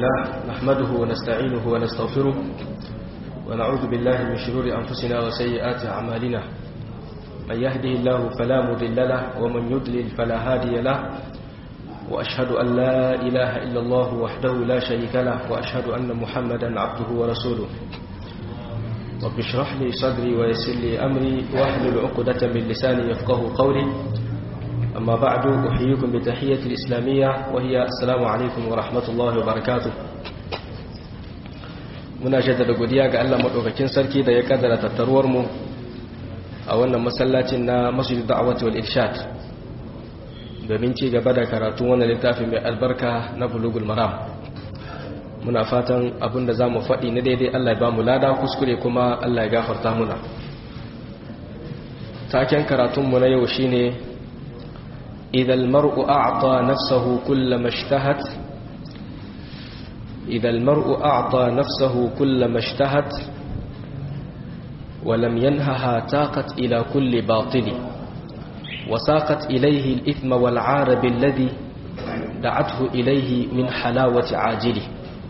لله نحمده ونستعينه ونستغفره ونعوذ بالله من شرور أنفسنا وسيئات أعمالنا من يهده الله فلا مضل له ومن يضلل فلا هادي له وأشهد أن لا إله إلا الله وحده لا شريك له وأشهد أن محمدا عبده ورسوله رب اشرح لي صدري ويسر لي أمري واحلل عقدة من لساني يفقه قولي أما بعد أحييكم بتحية الإسلامية وهي السلام عليكم ورحمة الله وبركاته muna jaddada godiya ga Allah madaukakin sarki da ya kaddara tattaruwar mu a wannan masallacin na Masjid Da'wati wal Irshad domin ci gaba da karatu wannan littafin mai albarka na Bulughul Maram muna fatan abinda zamu faɗi na daidai Allah ya ba mu lada kuskure kuma Allah ya gafarta muna taken karatun mu na yau shine إذا المرء أعطى نفسه كل ما اشتهت إذا المرء أعطى نفسه كل ما اشتهت ولم ينهها تاقت إلى كل باطل وساقت إليه الإثم والعار بالذي دعته إليه من حلاوة عاجله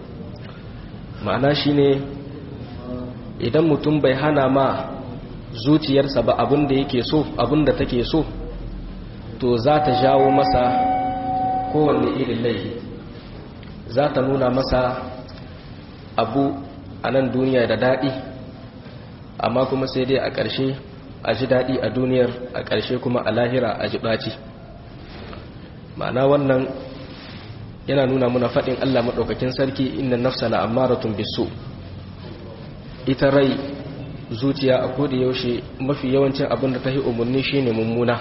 ma'ana shine idan mutum bai hana ma zuciyarsa ba abin da yake so abin da take so to za ta jawo masa kowanne irin laifi za ta nuna masa abu a nan duniya da daɗi amma kuma sai dai a ƙarshe a ji daɗi a duniyar a ƙarshe kuma a lahira a ji ɓaci ma'ana wannan yana nuna muna faɗin allah maɗaukakin sarki inda nafsa na amaratun bisu ita rai zuciya a koda yaushe mafi yawancin abin da ta yi umarni shine mummuna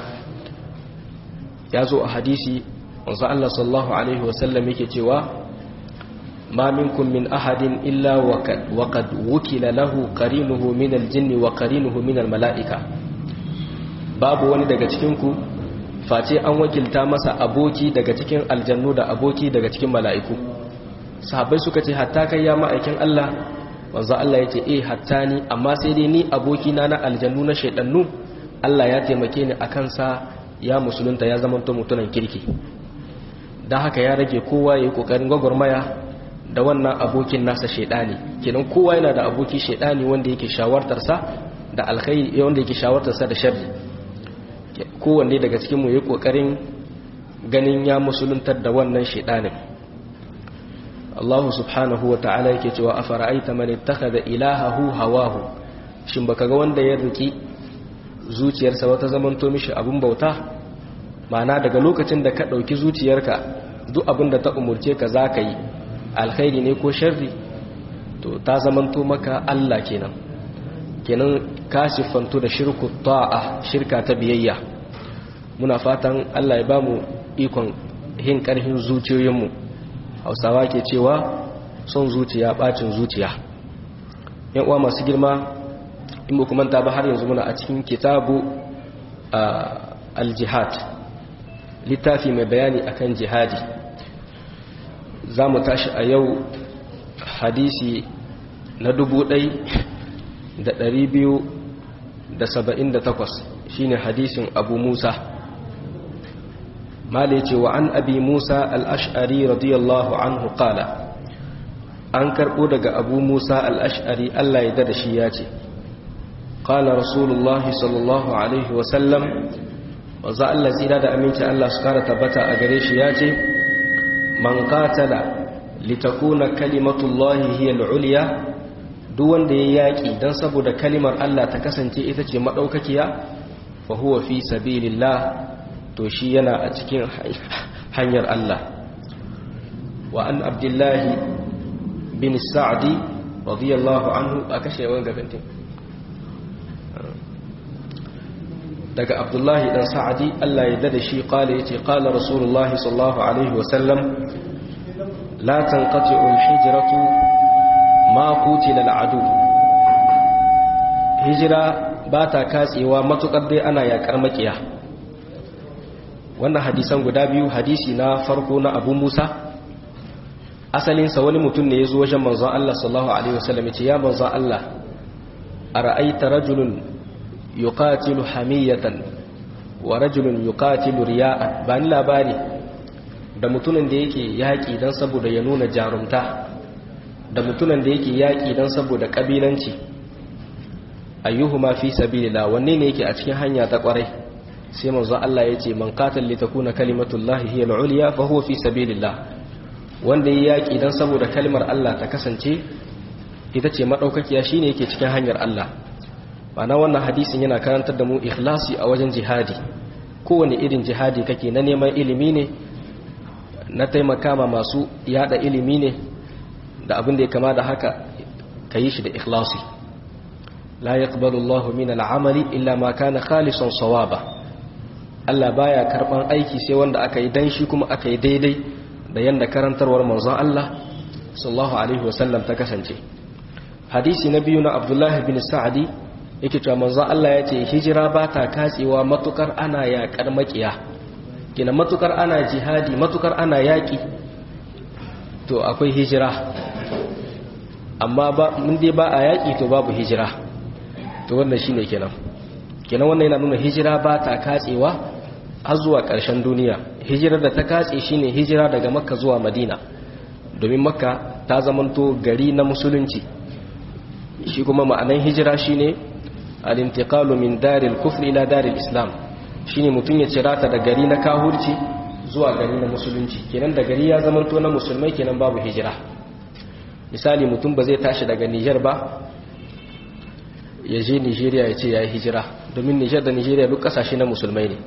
ya zo a hadisi wanzu Allah sallallahu Alaihi wasallam yake cewa ma minkum min ahadin illa wa qad wukila lahu qarinuhu min aljinn wa qarinuhu min almalaika babu wani daga cikin ku face an wakilta masa aboki daga cikin aljannu da aboki daga cikin mala'iku sahabbai suka ce hatta kai ya ma'aikin Allah wanzu Allah yake eh hatta ni amma sai dai ni aboki na na aljannu na shaydannu Allah ya taimake ni akan sa ya musulunta ya zama to mutunan kirki don haka ya rage kowa ya yi kokarin gwagwarmaya da wannan abokin nasa shaidani kenan kowa yana da aboki shaidani wanda yake shawartarsa da alkhairi wanda yake shawartarsa da sharri kowanne daga cikin mu yi kokarin ganin ya musuluntar da wannan shaidanin Allah subhanahu wa ta'ala yake cewa afara'aita man ittakhadha ilahahu hawahu shin baka ga wanda ya riki zuciyarsa wata zamanto mishi abin bauta ma'ana daga lokacin da ka ɗauki zuciyarka duk abin da ta umurce ka za ka yi alkhairi ne ko sharri to ta zamanto maka Allah kenan kenan ka siffanto da shirku ta'a shirka ta biyayya muna fatan Allah ya bamu ikon hin karhin zuciyoyinmu hausawa ke cewa son zuciya bacin zuciya yan uwa masu girma in ba kuma ba har yanzu muna a cikin kitabu al-jihad littafi mai bayani akan jihadi za mu tashi a yau hadisi na dubu ɗai da ɗari biyu da saba'in da takwas shine hadisin abu musa male ce wa an abi musa al'ash'ari radiyallahu anhu qala an karɓo daga abu musa al'ash'ari allah ya da shi ya ce قال رسول الله صلى الله عليه وسلم وزا الله زيدا da aminci Allah su kara tabbata a gare shi yace man qatala litakuna kalimatullahi hiya al-ulya duk wanda ya yaki dan saboda kalimar Allah ta kasance ita ce madaukakiya fa huwa fi sabilillah to shi yana a cikin hanyar Allah wa an abdullahi bin sa'di radiyallahu anhu akashe wanga gabantin daga abdullahi dan sa'adi Allah ya dada shi kala yace qala rasulullahi sallallahu alaihi wasallam la tanqati'u al-hijratu ma qutila al-adu hijira ba ta katsewa matukar dai ana yakar makiya wannan hadisan guda biyu hadisi na farko na Abu Musa asalinsa wani mutum ne ya zo wajen manzon Allah sallallahu alaihi wasallam yace ya manzon Allah ara'aita rajulun yuqatilu hamiyatan wa rajulun yuqatilu riya'an ba ni labari da mutumin da yake yaƙi don saboda ya nuna jarumta da mutumin da yake yaƙi don saboda ƙabilanci ayyuhuma fi sabilillah wanne ne yake a cikin hanya ta ƙwarai sai manzo Allah ya ce man qatal li takuna kalimatullahi hiya al-ulya fa huwa fi sabilillah wanda ya yaƙi don saboda kalmar Allah ta kasance ita ce madaukakiya shine yake cikin hanyar Allah ma'ana wannan hadisin yana karantar da mu ikhlasi a wajen jihadi kowane irin jihadi kake na neman ilimi ne na taimaka ma masu yada ilimi ne da abin da ya kama da haka ka yi shi da ikhlasi la yaqbalu Allahu min al'amali illa ma kana khalisan sawaba Allah baya karban aiki sai wanda aka yi dan shi kuma aka yi daidai da yanda karantarwar manzon Allah sallallahu alaihi wasallam ta kasance hadisi na biyu na Abdullah bin Sa'di yake cewa manzon Allah ya ce hijira ba ta katsewa matukar ana yaƙar makiya kina matukar ana jihadi matukar ana yaƙi to akwai hijira amma ba mun dai ba a yaƙi to babu hijira to wannan shine kenan kenan wannan yana nuna hijira ba ta katsewa har zuwa ƙarshen duniya hijirar da ta katse shine hijira daga makka zuwa madina domin makka ta zamanto gari na musulunci shi kuma ma'anan hijira shine al-intiqalu min daril kufri ila daril islam shine mutum ya cirata da gari na kahurci zuwa gari na musulunci kenan da gari ya zamanto na musulmai kenan babu hijira misali mutum ba zai tashi daga Niger ba ya je Nigeria ya ce ya yi hijira domin Niger da Nigeria duk kasashe na musulmai ne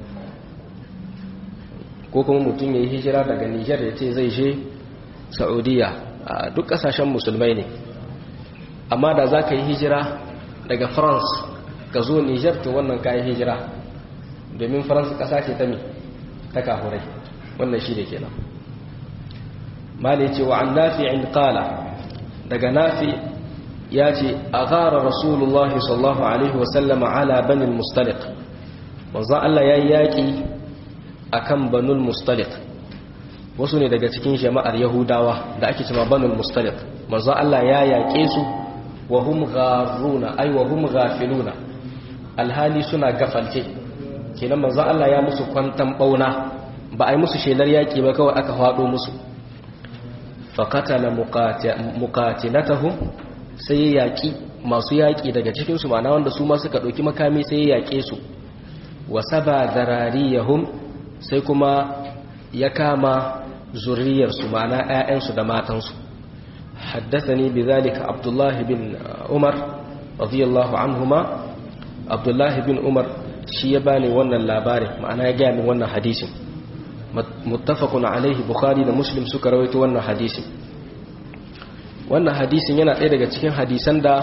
ko kuma mutum ya yi hijira daga Niger ya ce zai je Saudiya a duk kasashen musulmai ne amma da za ka yi hijira daga France ka zo Niger to wannan ka yi hijira domin faransa ƙasa ce ta mi ta kafurai wannan shi da ke nan mali ce wa an nafi'in ƙala daga nafi ya ce a gara rasulullahi sallallahu alaihi wasallama ala banin mustalik wanzan Allah ya yi yaƙi a kan banul mustalik wasu ne daga cikin jama'ar yahudawa da ake cima banul mustalik manzan Allah ya yaƙe su wa hum gharuna ai wa hum ghafiluna alhali suna gafalce kenan manzo Allah ya musu kwantan bauna ba a yi musu shelar yaki ba kawai aka hado musu faqatala muqatilatahum sai ya yaki masu yaki daga cikin su ma'ana wanda su ma suka dauki makami sai ya yake su wa saba zarariyahum sai kuma ya kama zuriyar su ma'ana ƴaƴan su da matan su haddathani bidhalika abdullah bin umar radiyallahu anhuma abdullah bin umar shi ya bani wannan labarin ma'ana ya gaya min wannan hadisin muttafaqun alaihi bukhari da muslim suka rawaito wannan hadisin wannan hadisin yana ɗaya daga cikin hadisan da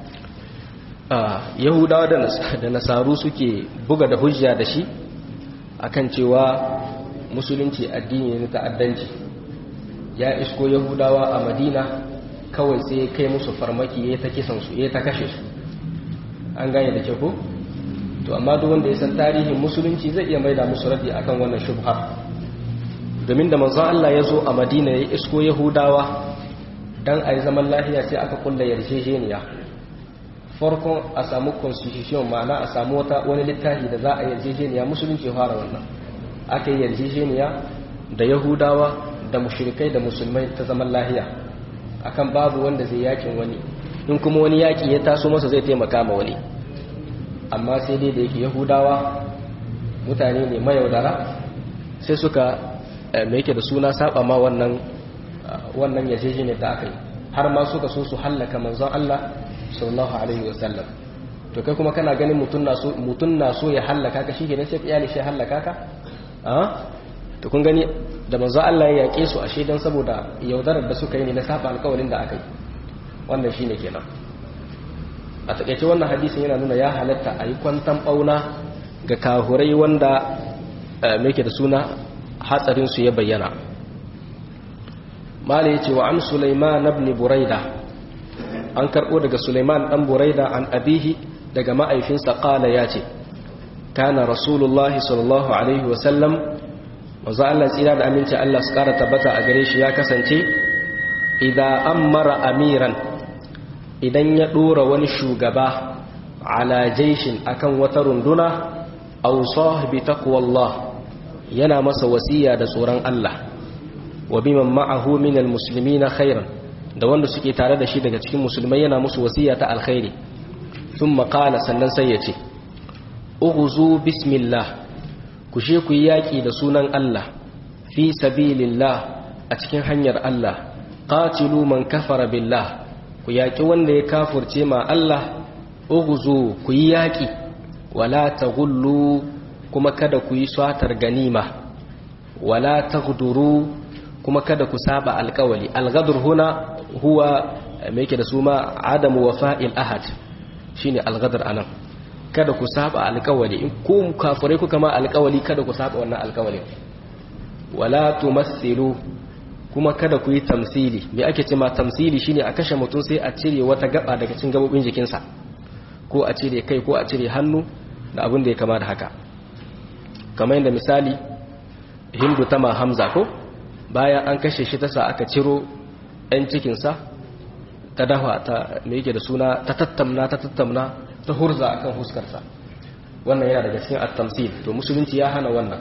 yahudawa da nasaru suke buga da hujja da shi akan cewa musulunci addini ne ta'addanci ya isko yahudawa a madina kawai sai kai musu farmaki ya ta kisan su ya ta kashe su an gane da ke ko to amma duk wanda ya san tarihin musulunci zai iya maida musu radi akan wannan shubha domin da manzo Allah ya zo a Madina ya isko Yahudawa dan ayi zaman lafiya sai aka kulla yarjejeniya farkon a samu constitution ma'ana a samu wata wani littafi da za a yarjejeniya musulunci fara wannan aka yi yarjejeniya da Yahudawa da mushrikai da musulmai ta zaman lafiya akan babu wanda zai yakin wani in kuma wani yaki ya taso masa zai taimaka ma wani amma sai dai da yake yahudawa mutane ne mayaudara sai suka mai yake da suna saba ma wannan wannan yajeji ne da aka yi har ma suka so su hallaka manzon Allah sallallahu alaihi wasallam to kai kuma kana ganin mutun na so mutun na so ya hallaka ka shi kenan sai ka iyali shi hallaka ka a to kun gani da manzon Allah ya yake su ashe dan saboda yaudarar da suka yi ne na saba alƙawarin da aka yi wannan shine kenan a takaice wannan hadisin yana nuna ya halatta a yi kwantan ɓauna ga kahurai wanda mai da suna hatsarinsu ya bayyana mala ya ce wa an suleiman ibn buraida an karɓo daga suleiman ɗan buraida an abihi daga ma'aifinsa ƙala ya ce kana rasulullahi sallallahu alaihi wasallam wanzu Allah tsira da aminci Allah su ƙara tabbata a gare shi ya kasance idan an mara amiran idan ya ɗora wani shugaba ala jaishin akan wata runduna aw sahibi taqwallah yana masa wasiya da tsoron Allah wa biman ma'ahu min almuslimina khairan da wanda suke tare da shi daga cikin musulmai yana musu wasiya ta alkhairi thumma qala sannan sai ya ce ughzu bismillah ku she ku yi yaki da sunan Allah fi sabilillah a cikin hanyar Allah qatilu man kafara billah ku yaki wanda ya kafurce ma Allah ughzu ku yi yaki wala taghullu kuma kada ku yi swatar ganima wala taghduru kuma kada ku saba alkawali algadur huna huwa me yake da su ma adamu wafa'il ahad shine algadar anan kada ku saba alkawali in ku kafirai kuka ma alkawali kada ku saba wannan alkawalin wala tumassilu kuma kada ku yi tamsili me ake ce ma tamsili shine a kashe mutum sai a cire wata gaba daga cikin gabobin jikinsa ko a cire kai ko a cire hannu da abin da ya kama da haka kamar yadda misali hindu tama hamza ko bayan an kashe shi ta sa aka ciro 'yan cikinsa ta dafa ta mai yake da suna ta tattamna ta tattamna ta hurza akan huskarsa wannan yana daga cikin at-tamsil to musulunci ya hana wannan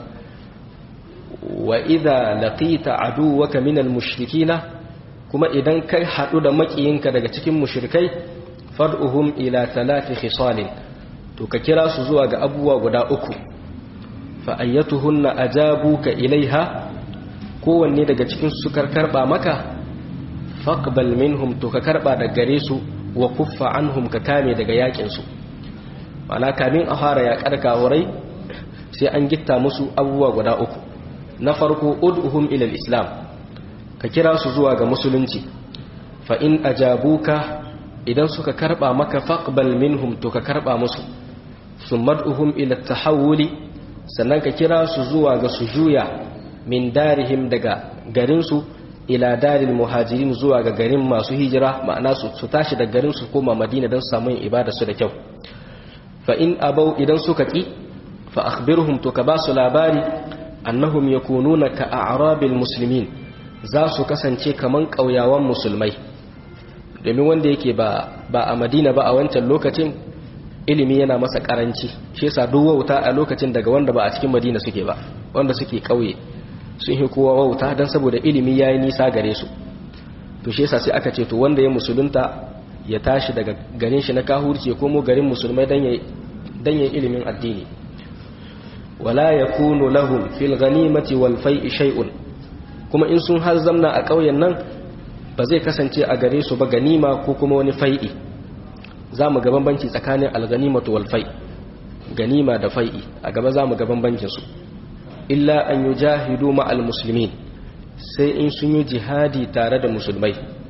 wa idza laqita aduwaka min al-mushrikina kuma idan kai hadu da makiyinka daga cikin mushrikai fad'uhum ila thalathi khisalin to ka kira su zuwa ga abubuwa guda uku fa ayyatuhunna ajabuka ilaiha kowanne daga cikin su karba maka faqbal minhum to ka karba da gare su wa kuffa anhum ka kame daga yakin su mana kamin a fara ya karka wurai sai an gitta musu abubuwa guda uku na farko ud'uhum ila islam ka kira su zuwa ga musulunci fa in ajabuka idan suka karba maka faqbal minhum to ka karba musu summad'uhum ila tahawuli sannan ka kira su zuwa ga su juya min darihim daga garinsu ila daril muhajirin zuwa ga garin masu hijira ma'ana su tashi da garin su koma madina don samu yin ibada su da kyau fa in abau idan suka ki fa akhbirhum to ka ba su labari annahum yakununa ka a'rabil muslimin za su kasance kaman kauyawan musulmai domin wanda yake ba ba a madina ba a wancan lokacin ilimi yana masa karanci shi yasa duk wauta a lokacin daga wanda ba a cikin madina suke ba wanda suke kauye sun yi kowa wauta don saboda ilimi ya yi nisa gare su to shi yasa sai aka ce to wanda ya musulunta ya tashi daga garin shi na kahurci ya komo garin musulmai don ya ilimin addini wala ya kunu lahum fil ganimati wal fai'i shay'un kuma in sun har zamna a ƙauyen nan ba zai kasance a gare su ba ganima ko kuma wani fai'i za mu ga bambanci tsakanin alganimatu wal fai ganima da fai'i a gaba za mu ga bambancin su illa an yi jahidu ma'al musulmi sai in sun yi jihadi tare da musulmai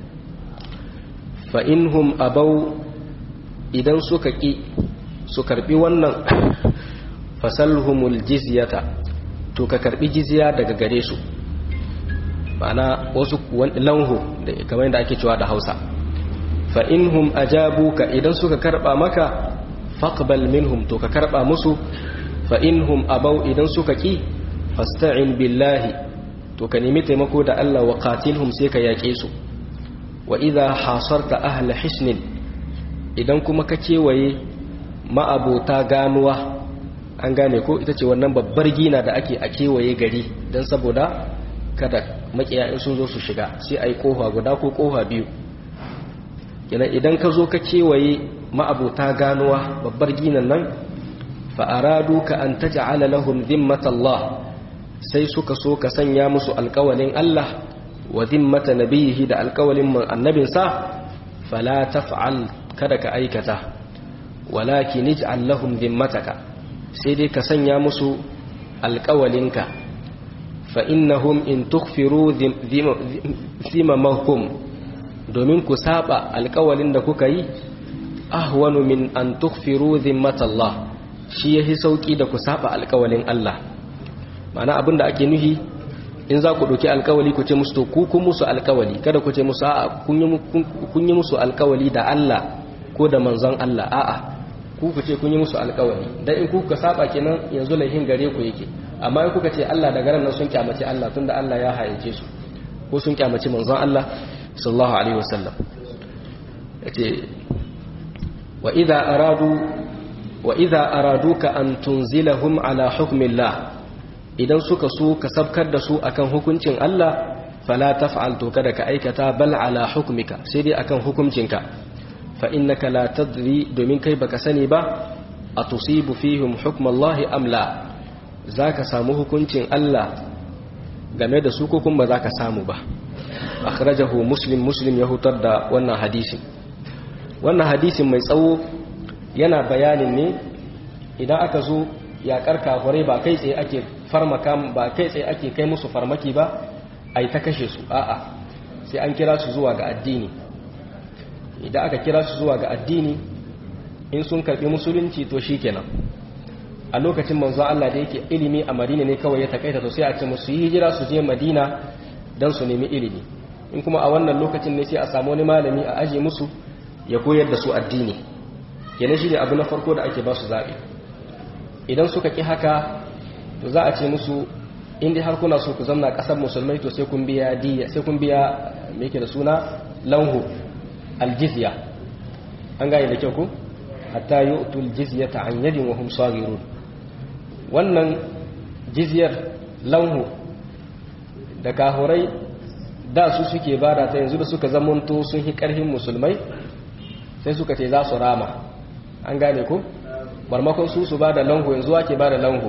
fa'inhum abau idan suka ƙi su karɓi wannan fasalhumul jizyata to ka karɓi jizya daga gare su ma'ana wasu lanhu da kamar da ake cewa da hausa fa'inhum ajabuka idan suka karɓa maka faqbal minhum to ka karɓa musu fa'inhum abau idan suka ƙi fasta'in billahi to ka nemi taimako da Allah wa qatilhum sai ka yaƙe su wa idha hasarta ahla hisnin idan kuma ka kewaye ma'abota ganuwa an gane ko ita ce wannan babbar gina da ake a kewaye gari don saboda kada makiya in sun zo su shiga sai a yi kofa guda ko kofa biyu kenan idan ka zo ka kewaye ma'abota ganuwa babbar ginan nan fa'aradu ka an ta ja'ala lahum zimmatallah sai suka so ka sanya musu alkawalin Allah wa zimmata nabiyihi da alkawalin annabinsa fala taf'al kada ka aikata walakin ij'al lahum zimmataka sai dai ka sanya musu alkawalinka fa innahum in tukhfiru zimamahum domin ku saba alkawalin da kuka yi ahwanu min an tukhfiru zimmatallah shi yahi sauki da ku saba alkawalin Allah ma'ana abinda ake nuhi in za ku ɗauki alkawali ku ce musu to ku kun musu alkawali kada ku ce musu a'a kun yi musu alkawali da Allah ko da manzon Allah a'a ku ku ce kun yi musu alkawali dan in kuka saba kenan yanzu laihin gare ku yake amma in kuka ce Allah da garan nan sun kyamace Allah tunda Allah ya hayyace su ko sun kyamace manzon Allah sallallahu alaihi wasallam yace wa idza aradu wa idza araduka an tunzilahum ala hukmillah idan suka so ka sabkar da su akan hukuncin Allah fala taf'al to kada ka aikata bal ala hukmika sai dai akan hukuncinka fa innaka la tadri domin kai baka sani ba atusibu fihim hukm Allah am la zaka samu hukuncin Allah game da su ko kuma zaka samu ba akhrajahu muslim muslim ya hutar da wannan hadisin wannan hadisin mai tsawo yana bayanin ne idan aka zo yaƙar kafurai ba kai tsaye ake farmaka ba kai tsaye ake kai musu farmaki ba a yi ta kashe su a'a sai an kira su zuwa ga addini idan aka kira su zuwa ga addini in sun karɓi musulunci to shi kenan a lokacin manzo Allah da yake ilimi a madina ne kawai ya takaita to sai a ce musu yi hijira su je madina don su nemi ilimi in kuma a wannan lokacin ne sai a samu wani malami a aje musu ya koyar da su addini kenan shi ne abu na farko da ake ba su zaɓe idan suka ƙi haka to za a ce musu inda har kuna so ku zamna ƙasar musulmai to sai kun biya diya sai kun biya me yake da suna lanhu aljizya an gane da kyau ku hatta yu'tul jizyata an yadin wa hum saghirun wannan jizyar lanhu da kahurai da su suke bada ta yanzu da suka zamanto sun hi karhin musulmai sai suka ce za su rama an gane ku barmakon su su bada lanhu yanzu wake bada lanhu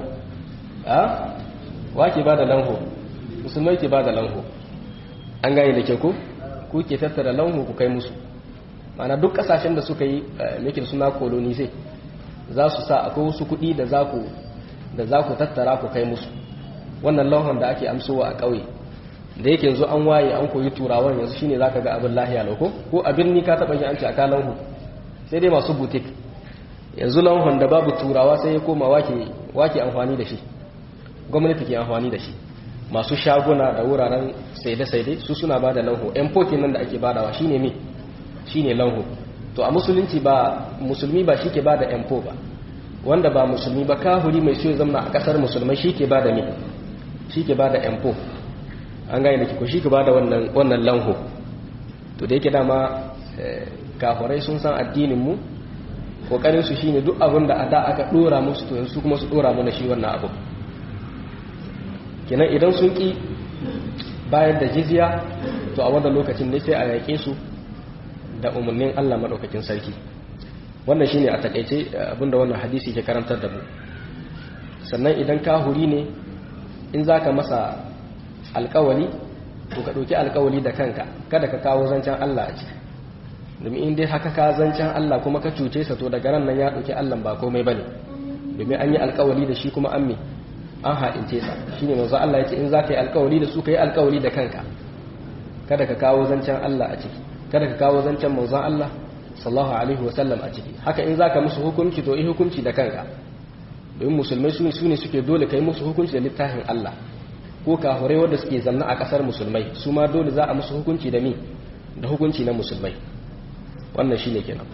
a wake bada lanhu musulmai ke bada lanhu an gane da ke ku ku ke tattara lanhu ku kai musu mana duk kasashen da suka yi mekin suna koloni sai za su sa akwai wasu kuɗi da za ku da za ku tattara ku kai musu wannan lanhon da ake amsowa a ƙauye da yake yanzu an waye an koyi turawan yanzu shine zaka ga abin lahiya lauko ko abin ni ka taba yi an ce aka lanhu sai dai masu butik yanzu lanhon da babu turawa sai ya koma wake wake amfani da shi gwamnati ke amfani da shi masu shaguna da wuraren saide-saide su suna bada lanho yan pokin nan da ake badawa shine me shine lanho to a musulunci ba musulmi ba shi ke bada yan po ba wanda ba musulmi ba kahuri mai so ya zamna a kasar musulmai shi ke bada me shi ke bada yan po an gane da ko shi ke bada wannan wannan lanho to da yake dama kafurai sun san addinin mu kokarin su shine duk abin da ada aka dora musu to yanzu kuma su dora mana shi wannan abu kenan idan sun ki bayar da jizya to a wannan lokacin ne sai a yaƙe su da umarnin Allah madaukakin sarki wannan shine a takaice abinda wannan hadisi ke karantar da mu sannan idan kahuri ne in zaka masa alƙawali to ka ɗauki alƙawali da kanka kada ka kawo zancen Allah a ciki domin in dai haka ka zancen Allah kuma ka cuce sa to daga ran nan ya ɗauki Allah ba komai bane domin an yi alƙawali da shi kuma an me an haɗince sa shine manzo Allah yace in zaka yi alƙawali da su ka yi alƙawali da kanka kada ka kawo zancen Allah a ciki kada ka kawo zancen manzon Allah sallallahu alaihi wa sallam a ciki haka in zaka musu hukunci to yi hukunci da kanka domin musulmai su ne suke dole kai musu hukunci da littafin Allah ko kafurai wanda suke zanna a kasar musulmai su ma dole za a musu hukunci da mi da hukunci na musulmai wannan shine kenan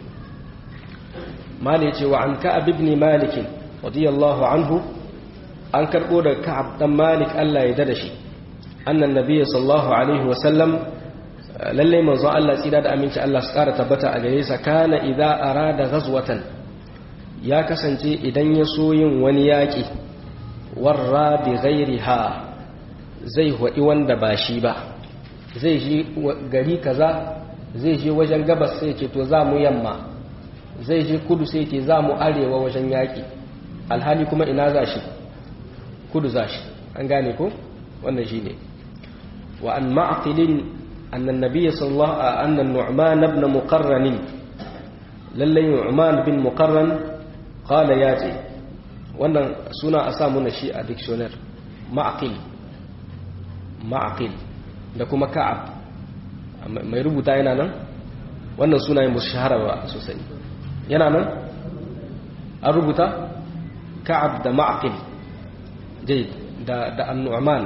mali yace wa an ka'ab ibn malik radiyallahu anhu an karbo da ka'ab dan malik Allah ya dada shi annan nabiy sallallahu alaihi wa sallam lalle manzo Allah tsira da aminci Allah su kara tabbata a gare sa kana idza arada ghazwatan ya kasance idan ya so yin wani yaki warra bi ghairiha zai haɗi wanda ba shi ba zai je gari kaza zai je wajen gabas sai ce to za mu yamma zai je kudu sai ce za mu arewa wajen yaƙi alhali kuma ina za shi kudu za shi an gane ko wannan shi ne wa an ma'aqilin annan nabiyyi sallallahu a annan nu'man ibn muqarran lallai nu'man bin muqarran qala ya ce wannan suna a samu na shi a dictionary ma'aqil ma'aqil da kuma ka'ab mai rubuta yana nan wannan sunayen musu shahara ba sosai yana nan an rubuta ka'ab da ma'aqil jai da da annu'man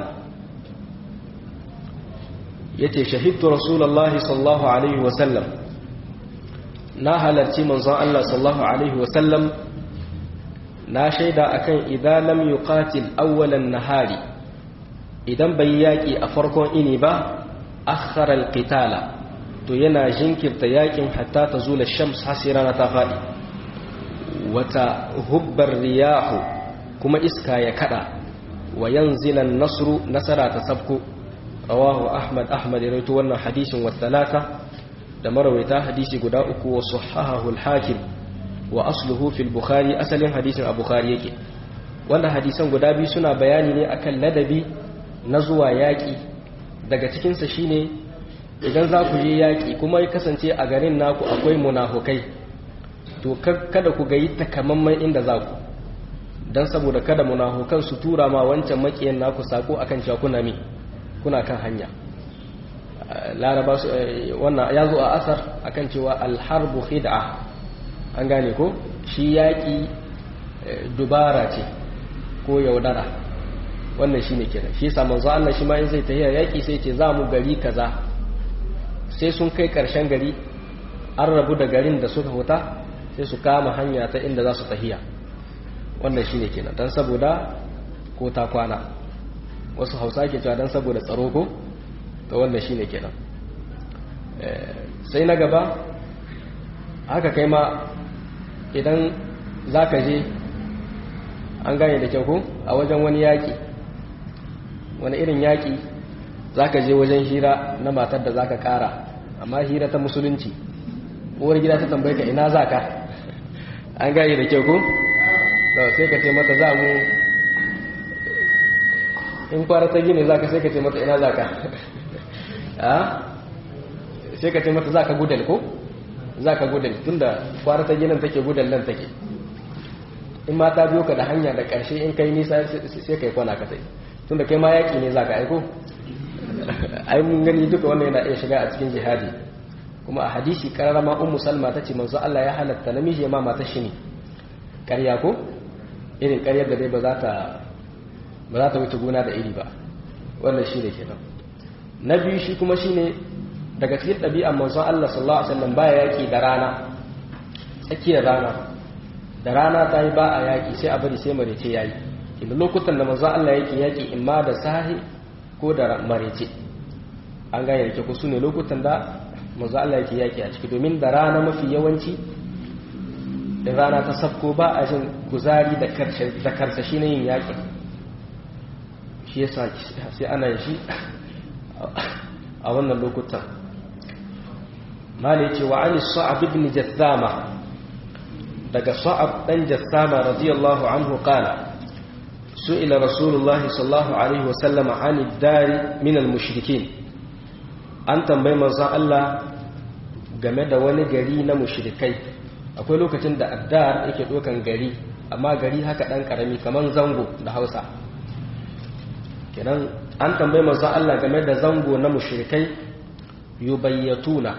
yace shahidtu rasulullahi sallallahu alaihi wa sallam na halarci manzon Allah sallallahu alaihi wa sallam na shaida akan idan lam yuqatil awwalan nahari idan bai yaƙi a farkon ini ba akhara alqitala to yana jinkirta yaƙin hatta ta zula shams hasira ta faɗi wata hubbar riyahu kuma iska ya kada wa yanzila nasru nasara ta sabko rawahu ahmad ahmad ya rawaito wannan hadisin wa talata da marawaita hadisi guda uku wa sahahahu al-hakim wa asluhu fil bukhari asalin hadisin a bukhari yake wannan hadisan guda biyu suna bayani ne akan ladabi na zuwa yaƙi daga cikinsa shine idan za ku je yaƙi kuma ya kasance a garin naku akwai munafukai to kada ku gayi takamaiman inda za ku don saboda kada munafukan su tura ma wancan makiyan naku sako akan cewa kuna mi kuna kan hanya laraba su wannan ya zo a asar akan cewa alharbu khid'a an gane ko shi yaƙi dubara ce ko yaudara wannan shine kenan shi yasa manzo Allah shi ma in zai tafiya yaƙi sai ce za mu gari kaza sai sun kai ƙarshen gari an rabu da garin da suka huta sai su kama hanya ta inda za su tahiya wannan shine kenan dan saboda ko ta kwana wasu hausa ke cewa dan saboda tsaro ko to wannan shine kenan sai na gaba haka kai ma idan za ka je an gane da kyau ko a wajen wani yaƙi wani irin yaƙi za ka je wajen hira na matar da za ka ƙara amma hira ta musulunci uwar gida ta tambaye ka ina za ka an gane da kyau ko sai ka ce mata za mu in kwara ta gini za ka sai ka ce mata ina za ka sai ka ce mata za ka gudal ko za ka gudal tunda kwara ta ginin take gudal nan take in ma ta biyo ka da hanya da ƙarshe in kai nisa sai kai kwana ka sai tunda kai ma yaƙi ne za ka aiko ai mun gani duka wannan yana iya shiga a cikin jihadi kuma a hadisi karara ma ummu salma ta ce manzo Allah ya halatta namiji ya ma mata shi ne ƙarya ko irin ƙaryar da dai ba za ta ba za ta wuce gona da iri ba wannan shi ne kenan na biyu shi kuma shine daga cikin ɗabi'an manzon Allah sallallahu alaihi wasallam baya yaƙi da rana tsakiyar rana da rana ta yi ba a yaƙi sai a bari sai marece yayi inda lokutan da manzon Allah yake yaƙi in ma da sahi ko da marece an gane da ku su ne lokutan da manzon Allah yake yaƙi a ciki domin da rana mafi yawanci da rana ta sabko ba a jin kuzari da karsashi na yin yaƙi shi yasa sai ana yin shi a wannan lokutan mali ce wa ani sa'ab ibn jassama daga sa'ab dan jassama radiyallahu anhu qala su'ila rasulullah sallallahu alaihi wa sallama ani dari min al mushrikin an tambayi manzon Allah game da wani gari na mushrikai akwai lokacin da addar yake dokan gari amma gari haka dan karami kaman zango da Hausa kenan an tambayi manzon Allah game da zango na mushrikai yubayyatuna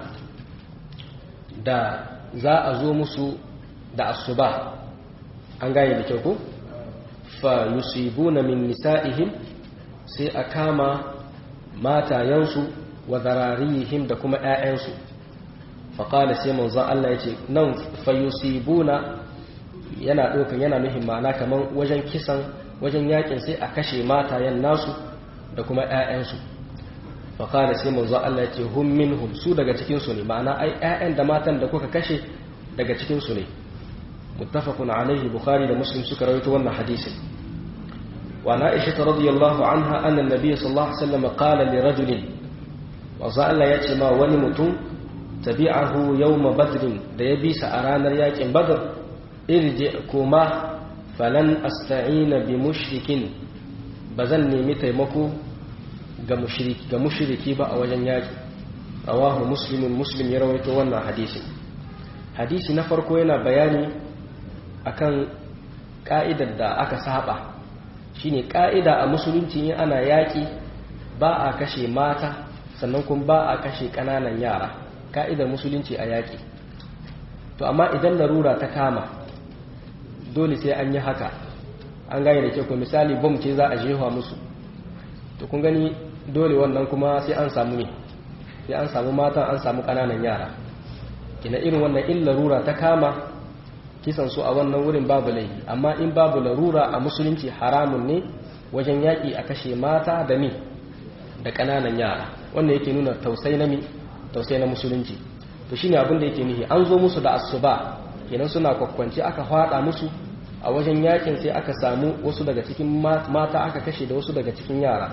da za a zo musu da asuba an gane da kyau ko fa yusibuna min nisa'ihim sai a kama matayensu wa zararihim da kuma ƴaƴansu fa qala sai manzon Allah yace nan fa yusibuna yana ɗaukan yana nufin ma'ana kaman wajen kisan wajen yakin sai a kashe matayen nasu da kuma ƴaƴansu fa qala sai manzon Allah yace hum minhum su daga cikin su ne ma'ana ai ƴaƴan da matan da kuka kashe daga cikin su ne muttafaqun alaihi bukhari da muslim suka rawaito wannan hadisin wa aisha radiyallahu anha anna an-nabiy sallallahu alaihi wasallam qala li rajulin wa Allah yace ma wani mutum tabi'ahu yawm badr da ya bisa a ranar yakin badr irji kuma falan asta'ina bi mushrikin bazan nemi taimako ga mushriki ga mushriki ba a wajen yaki rawahu muslimun muslim ya rawaito wannan hadisin hadisi na farko yana bayani akan ka'idar da aka saba shine ka'ida a musulunci ne ana yaki ba a kashe mata sannan kuma ba a kashe kananan yara ka'idar musulunci a yaki to amma idan larura ta kama dole sai an yi haka an gane da kyau ko misali bom ce za a jefa musu to kun gani dole wannan kuma sai an samu ne sai an samu matan an samu kananan yara kina irin wannan in larura ta kama kisan su a wannan wurin babu laifi amma in babu larura a musulunci haramun ne wajen yaƙi a kashe mata da mi da ƙananan yara wannan yake nuna tausai na mi tausai na musulunci to shine abin da yake nihi an zo musu da asuba kenan suna kwakwance aka fada musu a wajen yakin sai aka samu wasu daga cikin mata aka kashe da wasu daga cikin yara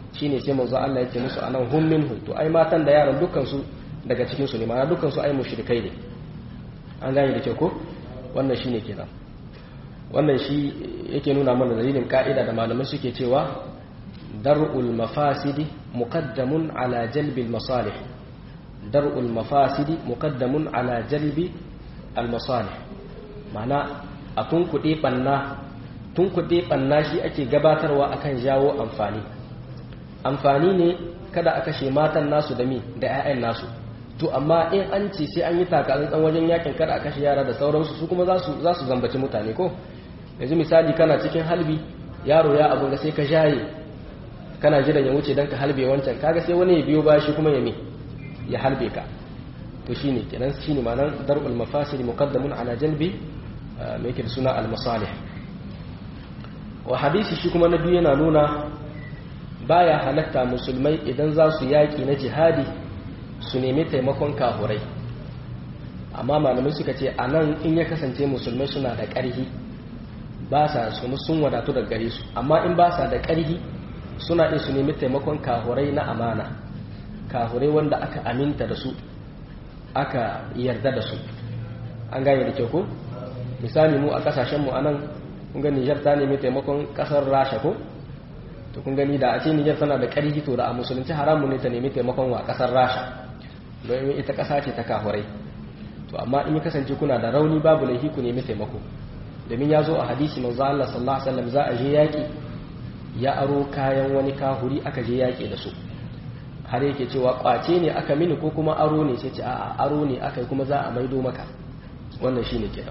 shine sai manzo Allah ya ce musu anan hum minhu to ai matan da yaran dukkan su daga cikin su ne ma'ana dukkan su ai mushrikai ne an gane da kyau ko wannan shine kenan wannan shi yake nuna mana dalilin ka'ida da malamai suke cewa dar'ul mafasidi muqaddamun ala jalbil masalih dar'ul mafasidi muqaddamun ala jalbi al masalih ma'ana a tunkuɗe ɓanna tunkuɗe ɓanna shi ake gabatarwa akan jawo amfani amfani ne kada a kashe matan nasu da mi da 'ya'yan nasu to amma in an ce sai an yi takatsantsan wajen yakin kada a kashe yara da sauransu su kuma za su zambaci mutane ko yanzu misali kana cikin halbi yaro ya abu da sai ka jaye kana jiran ya wuce don ka halbe wancan kaga sai wani ya biyo ba shi kuma ya mi ya halbe ka to shine kenan shine ma'anar dar'ul mafasid muqaddamun ala jalbi mai yake da suna al-masalih wa hadisi shi kuma na biyu yana nuna baya halatta musulmai idan za su yaƙi na jihadi su nemi taimakon kahurai amma malamai suka ce a nan in ya kasance musulmai suna da ƙarhi ba sa su sun wadatu da gare su amma in ba sa da ƙarhi suna iya su nemi taimakon kahurai na amana kahurai wanda aka aminta da su aka yarda da su an gane da kyau ko misali mu a kasashenmu a nan kun gani nijar ta nemi taimakon kasar rasha ko to kun gani da a ce nijar tana da ƙarfi to da a musulunci haramun ne ta nemi taimakon wa kasar rasha domin ita ƙasa ce ta kahurai to amma in ya kasance kuna da rauni babu laifi ku nemi taimako domin ya zo a hadisi manzo Allah sallallahu alaihi wasallam za a je yaƙi ya aro kayan wani kahuri aka je yaƙi da su har yake cewa kwace ne aka mini ko kuma aro ne sai ce a'a aro ne aka kuma za a maido maka wannan shine kenan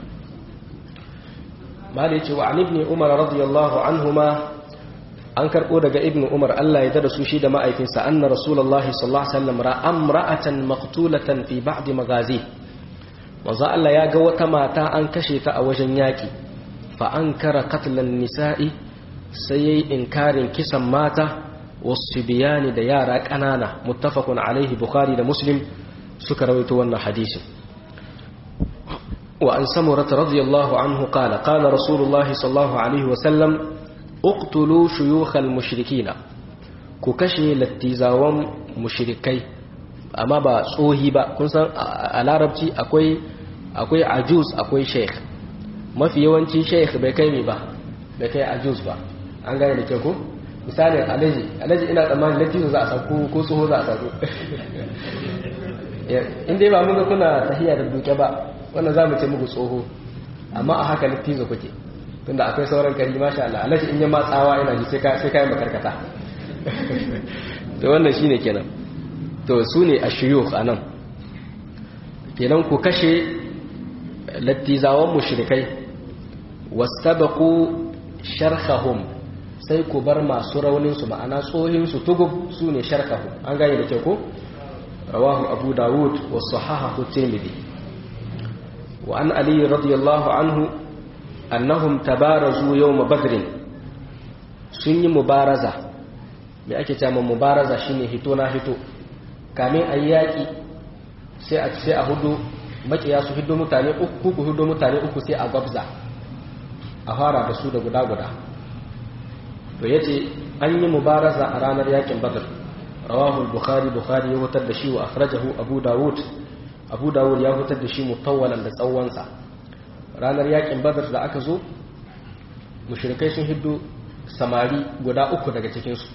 ma da yace wa an ibn umar radiyallahu anhuma an karbo daga ibn umar Allah ya dada su shi da ma'aikinsa anna rasulullahi sallallahu alaihi wasallam ra'a imra'atan maqtulatan fi ba'd magazi manzo Allah ya ga wata mata an kashe ta a wajen yaki fa ankara qatlan nisa'i sai yayi inkarin kisan mata wasu biyani da yara ƙanana muttafaqun alaihi bukhari da muslim suka rawaito wannan hadisin wa an samurata radiyallahu anhu qala qala rasulullahi sallallahu alaihi wa sallam uqtulu shuyukhal mushrikina ku kashe lattizawan mushrikai amma ba tsohi ba kun san a larabci akwai akwai ajuz akwai sheikh mafi yawanci sheikh bai kai mi ba bai kai ajuz ba an gane da ke ko misalin alaji alaji ina tsammanin latizo za a sauko ko tsoho za a sauko in dai ba mun ga kuna tahiya da duke ba wannan za mu ce muku tsoho amma a haka latizo kuke tunda akwai sauran kari masha Allah alaji in yi matsawa ina ji sai kayan makarkata to wannan shine kenan to su ne a shiyukh a nan kenan ku kashe lattizawan mushrikai wastabaqu sharhahum sai ku bar masu rauninsu ma'ana tsohinsu tugub su ne sharkahu an gane da ke ko rawahu abu dawud wa sahahahu tirmidhi wa an ali radiyallahu anhu annahum tabarazu yawm badrin sun yi mubaraza me ake cewa mubaraza shine hito na hito kamin ayi yaki sai a sai a hudu makiya su hiddo mutane uku ku hiddo mutane uku sai a gwabza a fara da su da guda guda to yace an yi mubaraza a ranar yakin badr rawahu al-bukhari bukhari ya hutar da shi wa akhrajahu abu dawud abu dawud ya hutar da shi mutawwalan da tsawonsa ranar yakin badr da aka zo mushrikai sun hiddo samari guda uku daga cikin su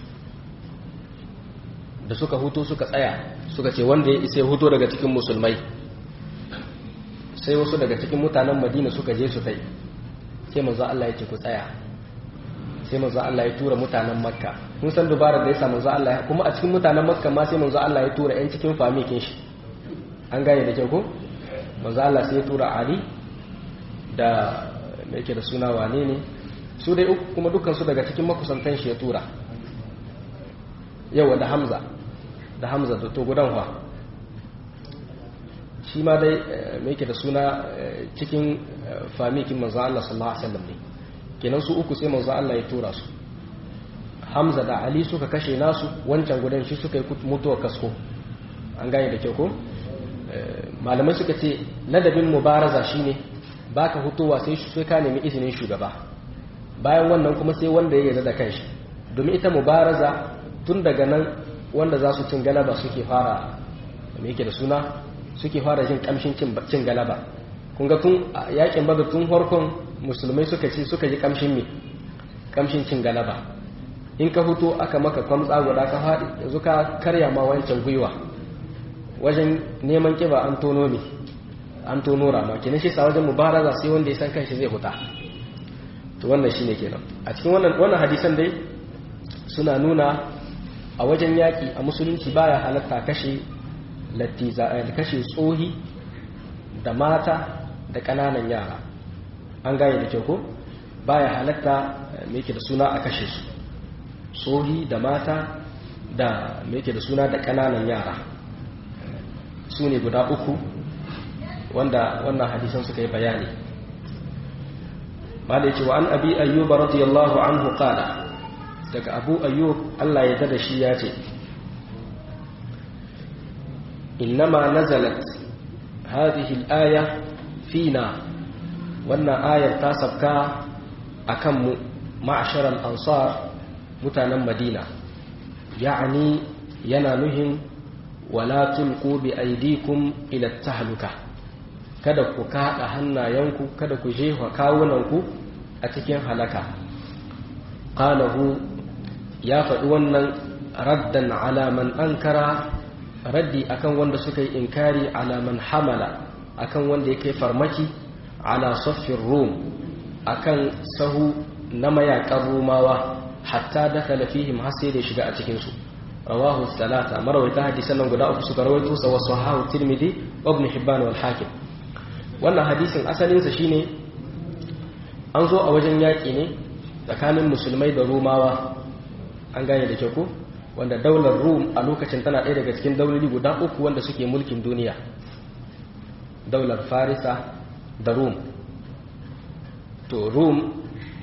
da suka huto suka tsaya suka ce wanda ya isa huto daga cikin musulmai sai wasu daga cikin mutanen madina suka je su tai sai manzo Allah ya ce ku tsaya sai manzo Allah ya tura mutanen makka mun san dubarar da ya sa manzo Allah kuma a cikin mutanen makka ma sai manzo Allah ya tura yan cikin famikin shi an gane da kyau ko manzo Allah sai ya tura Ali da me yake da suna wane ne su dai uku kuma dukkan su daga cikin makusantan shi ya tura yawa da Hamza da Hamza da to gudan fa shi ma dai me yake da suna cikin famikin manzo Allah sallallahu alaihi wasallam ne kenan su uku sai manzo Allah ya tura su Hamza da Ali suka kashe nasu wancan gudan shi suka yi mutuwar kasko an gane da kyau ko malamai suka ce ladabin mubaraza shine baka hutowa sai sai ka nemi izinin shugaba bayan wannan kuma sai wanda ya yarda da kanshi domin ita mubaraza tun daga nan wanda za su cin galaba suke fara me yake da suna suke fara jin kamshin cin galaba kun ga tun yakin badar tun farkon musulmai suka ce suka ji kamshin me kamshin cin galaba in ka fito aka maka kwamtsa guda ka faɗi yanzu ka karya ma wancan gwiwa wajen neman kiba an tono ne an tono rama kenan shi sa wajen mubaraza sai wanda ya san kanshi zai huta to wannan shine kenan a cikin wannan wannan hadisan dai suna nuna a wajen yaƙi a musulunci baya halatta kashe lattiza da kashe tsohi da mata da ƙananan yara an gane da kyau ko baya halatta me yake da suna a kashe su tsohi da mata da me yake da suna da ƙananan yara su ne guda uku wanda wannan hadisan suka yi bayani ba da yake wa an abi ayyuba radiyallahu anhu qala daga abu ayyub Allah ya dada shi ya ce innama nazalat hadhihi al-aya fina wannan ayar ta sabka akan mu ma'sharal ansar mutanen madina ya'ani yana nuhin wala tulqu bi aydikum ila tahluka kada ku kada hannayenku kada ku jefa kawunanku a cikin halaka qalahu ya faɗi wannan raddan alaman ankara raddi akan wanda suka yi inkari alaman hamala akan wanda ya kai farmaki ala soffin rum akan sahu na mayakan rumawa hatta dakala fihim har sai da shiga a cikinsu rawahu salata marawaita hadisan nan guda uku suka rawaito sa wasu hahu tirmidhi wa ibn hibban wal hakim wannan hadisin asalinsa shine an zo a wajen yaƙi ne tsakanin musulmai da rumawa an gane da kyau ko wanda daular rum a lokacin tana ɗaya daga cikin dauloli guda uku wanda suke mulkin duniya daular farisa da rum to rum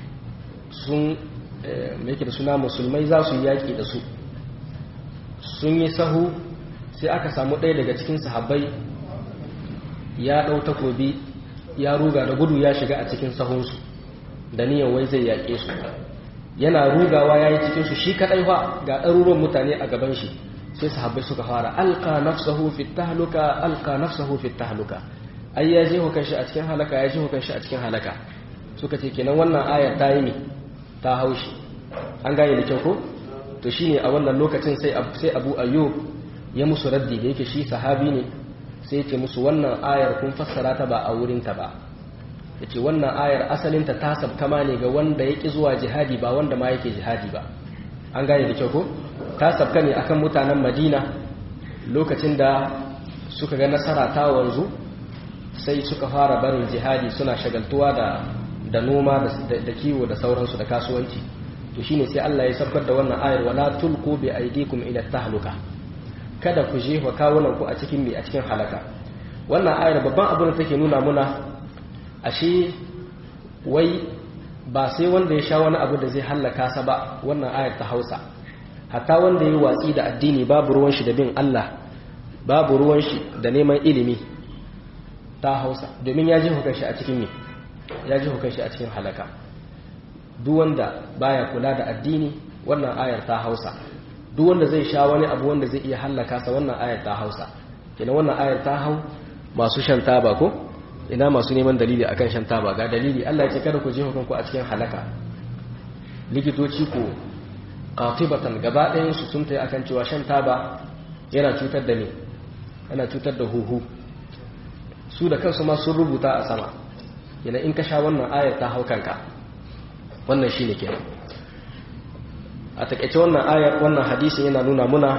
sun mai da suna musulmai za su yi yaƙi da su sun yi sahu sai aka samu ɗaya daga cikin sahabbai ya ɗau takobi ya ruga da gudu ya shiga a cikin sahunsu da niyan wai zai yaƙe su yana rugawa ya yi cikinsu shi kaɗai fa ga ɗaruruwan mutane a gaban shi sai sahabbai suka fara alka nafsahu fi tahluka alka nafsahu fi tahluka ai ya je hukan shi a cikin halaka ya je hukan shi a cikin halaka suka ce kenan wannan ayar ta yi ne ta haushi an gane da kyau ko to shine a wannan lokacin sai sai Abu Ayyub ya musu raddi da yake shi sahabi ne sai ce musu wannan ayar kun fassara ta ba a wurinta ba ya ce wannan ayar asalinta ta sabkama ne ga wanda ya ƙi zuwa jihadi ba wanda ma yake jihadi ba an gane da kyau ko ta sabka ne akan mutanen madina lokacin da suka ga nasara ta wanzu sai suka fara barin jihadi suna shagaltuwa da da noma da kiwo da sauransu da kasuwanci to shine sai Allah ya sabkar da wannan ayar wala tulqu bi aydikum ila tahluka kada ku jefa kawunan ku a cikin mai a cikin halaka wannan ayar babban abin da take nuna muna ashe wai ba sai wanda ya sha wani abu da zai hallaka sa ba wannan ayar ta hausa hatta wanda ya yi watsi da addini babu ruwan shi da bin Allah babu ruwan shi da neman ilimi ta hausa domin ya ji hukan shi a cikin me ya ji hukan shi a cikin halaka duk wanda baya kula da addini wannan ayar ta hausa duk wanda zai sha wani abu wanda zai iya hallaka sa wannan ayar ta hausa kenan wannan ayar ta hau masu shan taba ko ina masu neman dalili akan shan taba ga dalili Allah ya ce kada ku je hukunku a cikin halaka likitoci ko qatibatan gaba ɗayan su sun tayi akan cewa shan taba yana cutar da ni yana cutar da huhu su da kansu ma sun rubuta a sama yana in ka sha wannan ayar ta hau kanka wannan shine kenan a takaice wannan ayar wannan hadisin yana nuna muna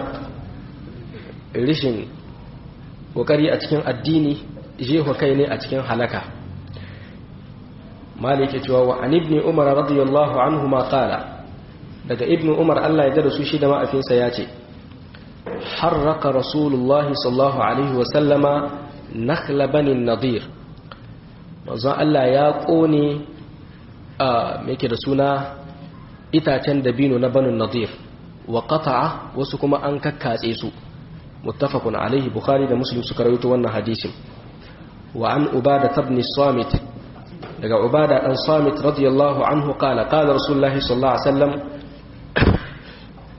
rishin kokari a cikin addini jeho kai ne a cikin halaka malik ya cewa wa an ibn umar radiyallahu anhu ma qala daga ibn umar Allah ya dada su shi da ma'afinsa ya ce harraka rasulullahi sallallahu alaihi wa sallama nakhla bani nadir manzon Allah ya kone a me yake da suna itacen dabino na banu nadir wa qata'a wasu kuma an kakkatse su muttafaqun alaihi bukhari da muslim suka rawaito wannan hadisin wa an ubada ibn samit daga ubada dan samit radiyallahu anhu qala qala rasulullah sallallahu alaihi wasallam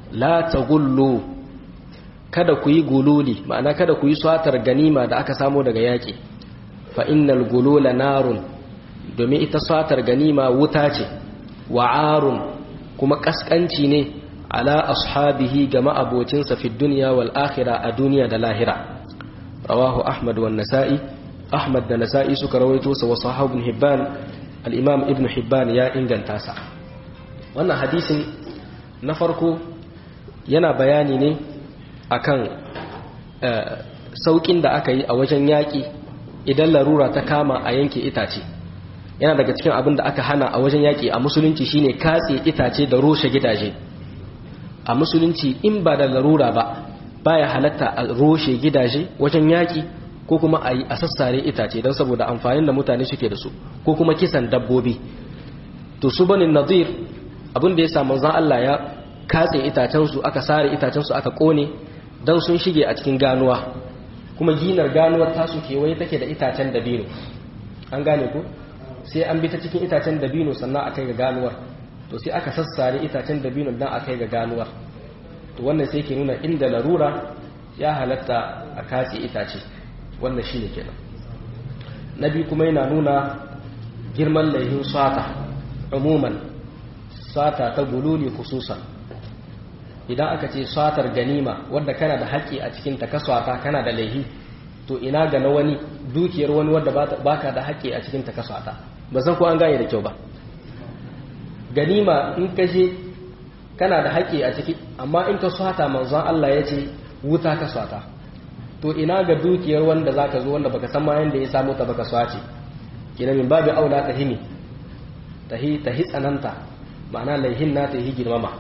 la taghullu kada ku yi gululi ma'ana kada ku yi swatar ganima da aka samu daga yaƙi fa innal gulula narun domin ita swatar ganima wuta ce wa'arun kuma kaskanci ne ala ashabihi ga ma'abocinsa fi duniya wal akhirah a duniya da lahira rawahu ahmad wa nasa'i ahmad da nasa'i suka rawaito sa wa sahabu ibn hibban al-imam ibn hibban ya inganta sa wannan hadisin na farko yana bayani ne akan saukin da aka yi a wajen yaƙi idan larura ta kama a yanke itace yana daga cikin abin da aka hana a wajen yaƙi a musulunci shine katse itace da roshe gidaje a musulunci in ba da larura ba baya halatta a roshe gidaje wajen yaƙi ko kuma a yi a sassare itace don saboda amfanin da mutane suke da su ko kuma kisan dabbobi to su banin nadir abin da ya samu zan Allah ya katse itacensu aka sare itacensu aka kone don sun shige a cikin ganuwa kuma ginar ganuwar tasu kewaye take da itacen dabino an gane ku sai an bi ta cikin itacen dabino sannan a kai ga ganuwar to sai aka sassare itacen dabino don a kai ga ganuwar to wannan sai ke nuna inda larura ya halatta a katse itace wannan shi ne kenan na biyu kuma yana nuna girman laihin sata umuman sata ta gululi khususan idan aka ce satar ganima wadda kana da haƙƙi a cikin ta kaswata kana da laihi to ina ga na wani dukiyar wani wadda baka da haƙƙi a cikin ta kaswata ba san ko an gane da kyau ba ganima in ka je kana da haƙƙi a ciki amma in ka swata manzon Allah ya ce wuta ka swata to ina ga dukiyar wanda zaka zo wanda baka san ma yanda ya samu ta baka swace kina min babu aula ta himi tahi tahi tsananta ma'ana laihin na ta yi girmama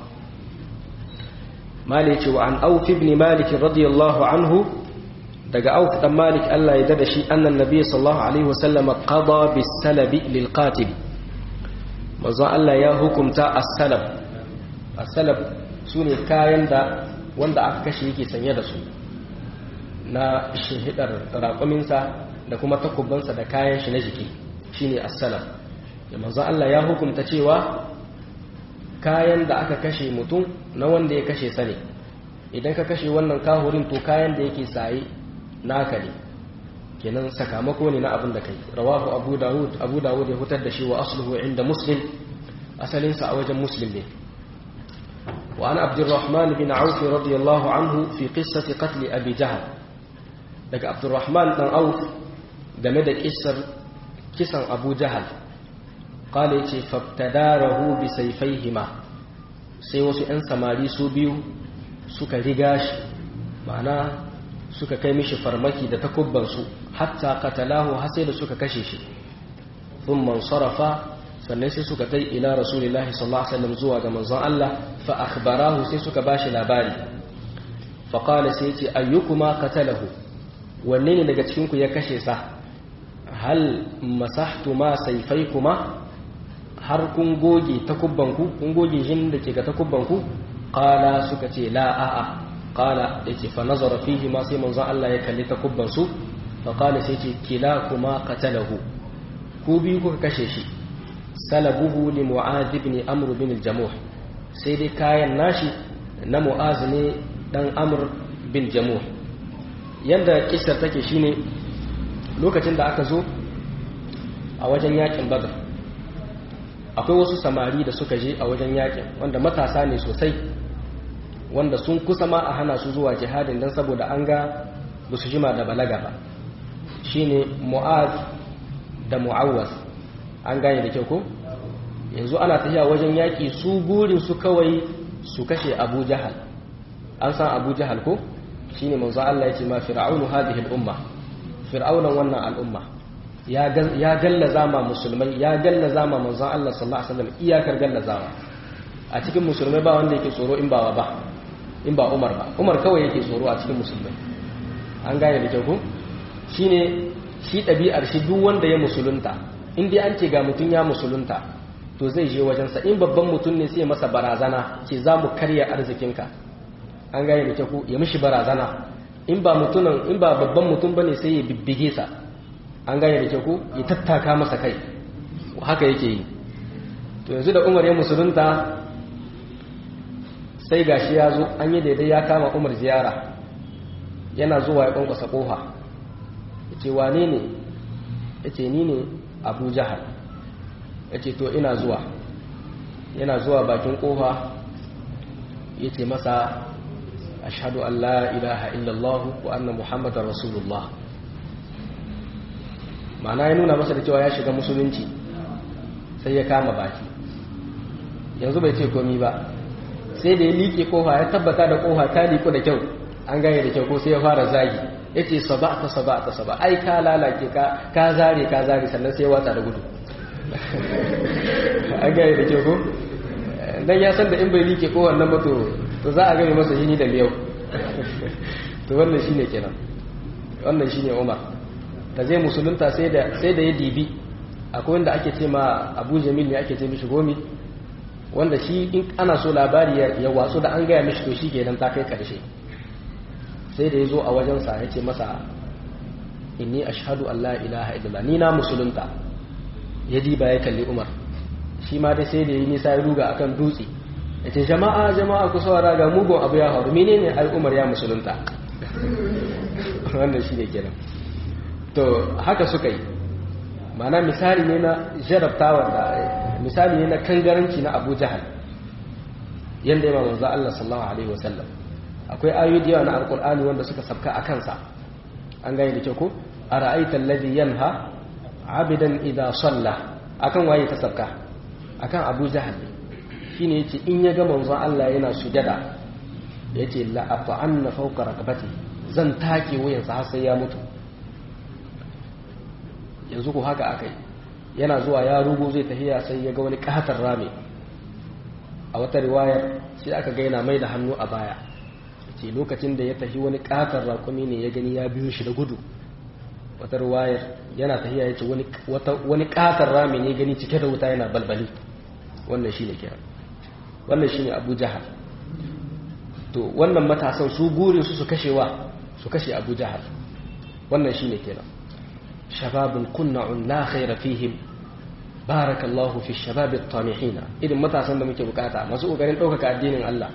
malik ce wa an auf ibn malik radiyallahu anhu daga auf dan malik Allah ya dada shi annan nabi sallallahu alaihi wasallam qada bis salabi lil qatil manzo Allah ya hukumta as-salab as-salab sune kayan da wanda aka kashe yake sanye da su na shihidar raƙuminsa da kuma takubbansa da kayan shi na jiki shine as-salab da manzo Allah ya hukumta cewa kayan da aka kashe mutum na wanda ya kashe sane idan ka kashe wannan kahurin to kayan da yake saye naka ne kenan sakamako ne na abin da kai rawahu abu dawud abu dawud ya hutar da shi wa asluhu inda muslim asalinsa a wajen muslim ne wa an abdurrahman bin auf radiyallahu anhu fi qissati qatl abi jahl daga abdurrahman dan auf game da kissar kisan abu jahal qala yace fabtadarahu bi sayfayhima sai wasu 'yan samari su biyu suka riga shi ma'ana suka kai mishi farmaki da takubbansu hatta qatalahu har sai da suka kashe shi thumma sarafa sannan sai suka tai ila rasulillahi sallallahu alaihi wasallam zuwa ga manzon Allah fa akhbarahu sai suka bashi labari fa qala sai yace ayyukuma qatalahu wanne ne daga cikin ku ya kashe sa hal masahtu ma sayfaykuma har kun goge takubbanku kun goge jin da ke ga takubbanku qala suka ce la a'a qala yace fa nazara fihi ma sai manzon Allah ya kalli takubbansu fa qala sai ce kila kuma qatalahu ku biyu kuka kashe shi salabuhu li mu'adh ibn amr bin al-jamuh sai dai kayan nashi na mu'az ne dan amr bin jamuh yanda kissar take shine lokacin da aka zo a wajen yakin badr akwai wasu samari da suka je a wajen yakin wanda matasa ne sosai wanda sun kusa ma a hana su zuwa jihadin don saboda an ga ba su jima da balaga ba shine mu'az da mu'awwas an gane da kyau ko yanzu ana tafiya wajen yaki su burin su kawai su kashe abu jahal an san abu jahal ko shine manzo Allah ya ce ma fir'aunu hadhihi al-umma fir'aunan wannan al'umma ya gallaza ma musulmai ya gallaza ma manzon Allah sallallahu alaihi wasallam iyakar gallazawa a cikin musulmai ba wanda yake tsoro in ba ba in ba Umar ba Umar kawai yake tsoro a cikin musulmai an gane da kyau ko shine shi ɗabi'ar shi duk wanda ya musulunta in dai an ce ga mutum ya musulunta to zai je wajensa in babban mutum ne sai masa barazana ce za mu karya arzikinka an gane da kyau ko ya mishi barazana in ba mutumin in ba babban mutum bane sai ya bibbige sa an gane da kyau ko ya tattaka masa kai haka yake yi to yanzu da umar ya musulunta sai gashi ya zo an yi daidai ya kama umar ziyara yana zuwa ya kwankwasa kofa ya ce wane ne ya ce ni ne abu jahal ya ce to ina zuwa yana zuwa bakin kofa ya ce masa ashadu an la ilaha illallah wa anna muhammadar rasulullah ma'ana ya nuna masa da cewa ya shiga musulunci sai ya kama baki yanzu bai ce komi ba sai da ya liƙe kofa ya tabbata da kofa ta liƙo da kyau an gane da kyau ko sai ya fara zagi ya ce saba ta saba ta saba ai ka lalace ka zare ka zare sannan sai ya watsa da gudu an gane da kyau ko dan ya san da in bai liƙe kofar nan ba to za a gane masa yini da miyau to wannan shine kenan wannan shine Umar da zai musulunta sai da sai da ya dibi akwai wanda ake ce ma Abu Jamil ne ake ce mishi gomi wanda shi in ana so labari ya watsu da an gaya mishi to shi kenan ta kai karshe sai da ya zo a wajensa ya ce masa inni ashhadu an la ilaha illallah ni na musulunta ya diba ya kalli Umar shi ma dai sai da yi nisa ya ruga akan dutse ya ce jama'a jama'a ku saurara ga mugun abu ya faru menene ai Umar ya musulunta wannan shi ne kenan to haka suka yi mana misali ne na jarabtawa da misali ne na kangaranci na Abu Jahal yanda ya manzo Allah sallallahu alaihi wasallam akwai ayoyi da yawa na alqur'ani wanda suka sabka a kansa an gane da kyau ko ara'aita alladhi yanha 'abidan idha salla akan waye ta sabka akan Abu Jahal shine yace in ya ga manzo Allah yana sujada yace la ata'anna fawqa raqabati zan take wuyansa har sai ya mutu yanzu ko haka akai yana zuwa ya rugo zai tafiya sai ya ga wani katar rami a wata riwayar sai aka ga yana mai da hannu a baya ce lokacin da ya tafi wani katar rakumi ne ya gani ya biyo shi da gudu wata riwayar yana tafiya ya ce wani katar rami ne gani cike da wuta yana balbali wannan shine kira wannan shine abu jahal to wannan matasan su burin su su kashewa su kashe abu jahal wannan shine kenan shababun kunna'un la khaira fihim barakallahu fi shabab at-tamihin idan matasan da muke bukata masu kokarin daukaka addinin Allah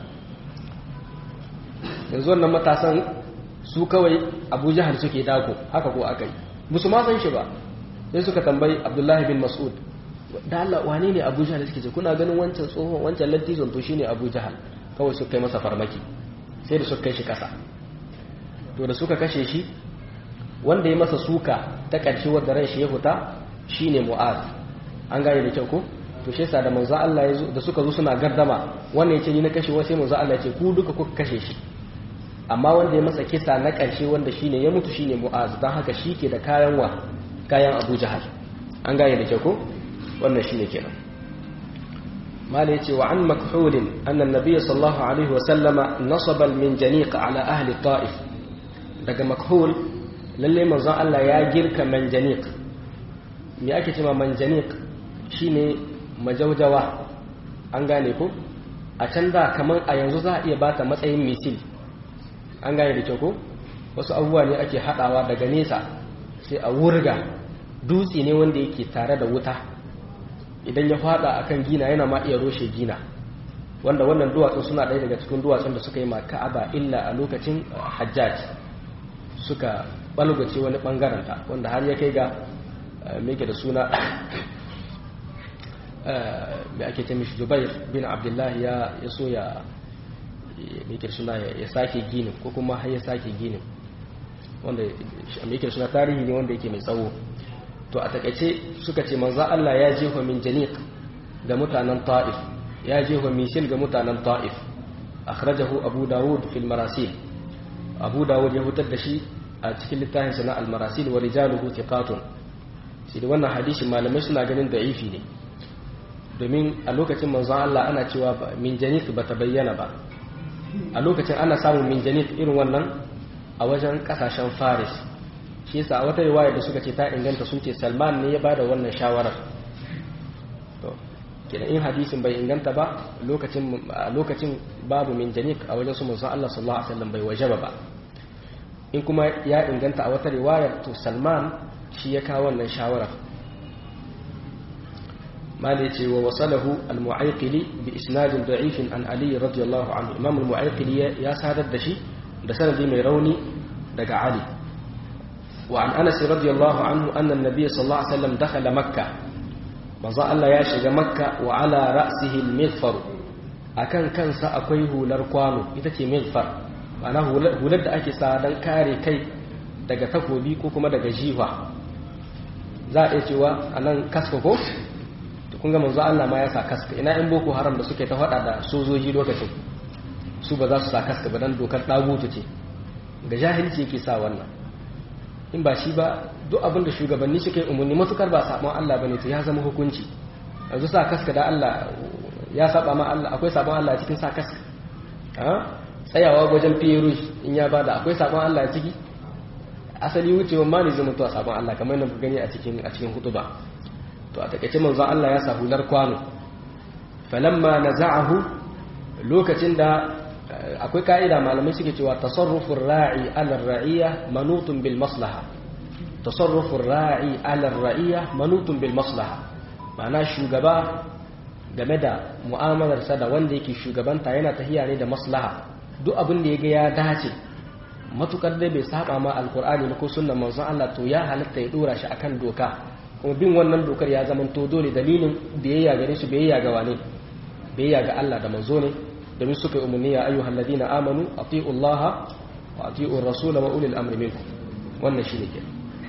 yanzu wannan matasan su kawai Abu Jahal suke dako haka ko akai musu ma san shi ba sai suka tambayi Abdullah bin Mas'ud da Allah wane ne Abu Jahal suke ce kuna ganin wancan tsohon wancan lattizon to shine Abu Jahal kawai suka kai masa farmaki sai da suka kai shi kasa to da suka kashe shi wanda ya masa suka ta ƙarshe wadda ran shi ya fita shine Mu'az an gane da kyau ko to shi yasa da manzo Allah ya zo da suka zo suna gardama wannan yace ni na kashe wai sai manzo Allah ya ce ku duka kuka kashe shi amma wanda ya masa kisa na ƙarshe wanda shine ya mutu shine Mu'az dan haka shi ke da kayan wa kayan Abu Jahal an gane da kyau ko wannan shine kenan mala yace wa an makhul anna an-nabiy sallallahu alaihi wa sallama nasaba al-minjaniq ala ahli ta'if daga makhul lalle manzo Allah ya girka manjaniq me ake cewa manjaniq shine majaujawa an gane ko a can da kamar a yanzu za a iya bata matsayin misil an gane da kyau ko wasu abubuwa ne ake hadawa daga nesa sai a wurga dutse ne wanda yake tare da wuta idan ya fada akan gina yana ma iya roshe gina wanda wannan duwatsun suna ɗaya daga cikin duwatsun da suka yi ma ka'aba illa a lokacin hajjaj suka balgace wani bangaren ta wanda har ya kai ga meke da suna da ake ce mishi jubair bin abdullahi ya so ya meke suna ya sake ginin ko kuma har ya sake ginin wanda meke suna tarihi ne wanda yake mai tsawo to a takaice suka ce manza Allah ya jefa min janiq ga mutanen ta'if ya jefa misil ga mutanen ta'if akhrajahu abu dawud fil marasil abu dawud ya hutar da shi a cikin littafinsa na al-marasil wa rijaluhu thiqatun sai da wannan hadisi malamai suna ganin da'ifi ne domin a lokacin manzon Allah ana cewa min janif ba ta bayyana ba a lokacin ana samun min janif irin wannan a wajen kasashen faris shi yasa a wata riwaya da suka ce ta inganta sun ce salman ne ya bada wannan shawarar to kenan in hadisin bai inganta ba lokacin a lokacin babu min janif a wajen su manzon Allah sallallahu alaihi wasallam bai wajaba ba in kuma ya inganta a wata riwayar to salman shi ya kawo wannan shawarar mali ce wa wasalahu al-mu'ayqili bi isnadin da'ifin an ali radiyallahu anhu imam al-mu'ayqili ya sadar da shi da sanadi mai rauni daga ali wa an anas radiyallahu anhu anna an-nabiy sallallahu alaihi wasallam dakhala makkah manzo Allah ya shiga makka wa ala ra'sihi al-mithfar akan kansa akwai hular kwano ita ce mithfar ma'ana hular da ake sa dan kare kai daga takobi ko kuma daga jiwa za a iya cewa anan kaska ko kun ga manzo Allah ma ya sa kaska ina in boko haram da suke ta faɗa da sojoji lokacin su ba za su sa kaska ba dan dokar dagutu ce ga jahilci yake sa wannan in ba shi ba duk abin da shugabanni suke umarni matukar ba sabon Allah bane to ya zama hukunci yanzu sa kaska da Allah ya saba ma Allah akwai sabon Allah cikin sa kaska ha tsayawa wajen fiye in ya bada akwai sabon Allah ciki asali wucewa ma ne zai mutuwa sabon Allah kamar yadda gani a cikin a cikin hutuba to a takaice manzon Allah ya sa hular kwano falamma naza'ahu lokacin da akwai ka'ida malamai suke cewa tasarrufur ra'i ala ra'iyya manutun bil maslaha tasarrufur ra'i ala ra'iyya manutun bil maslaha ma'ana shugaba game da mu'amalarsa da wanda yake shugabanta yana tahiya ne da maslaha duk abin da ya ga ya dace matukar dai bai saba ma alkur'ani ko sunnan manzon Allah to ya halatta ya dora shi akan doka kuma bin wannan dokar ya zama to dole dalilin biyayya gare su biyayya ga wane biyayya ga Allah da manzo ne domin suka yi umarni ya ayyuhal ladina amanu ati'u Allah wa ati'u rasula wa ulil amri minkum wannan shine ke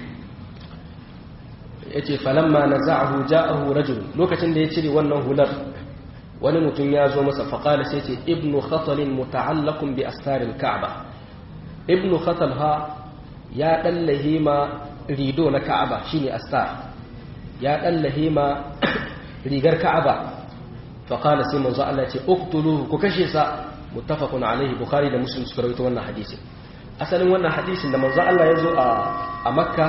yace falamma naza'ahu ja'ahu rajul lokacin da ya cire wannan hular wani mutum ya zo masa faqala sai ce ibnu khatal muta'allaqun bi astaril ka'ba ibnu khatal ha ya dallahi ma rido na ka'aba shine astar ya dallahi ma rigar ka'aba faqala sai manzo Allah ce uqtuluhu ku kashe sa muttafaqun alaihi bukhari da muslim suka rawaito wannan hadisi asalin wannan hadisin da manzo Allah ya zo a a makka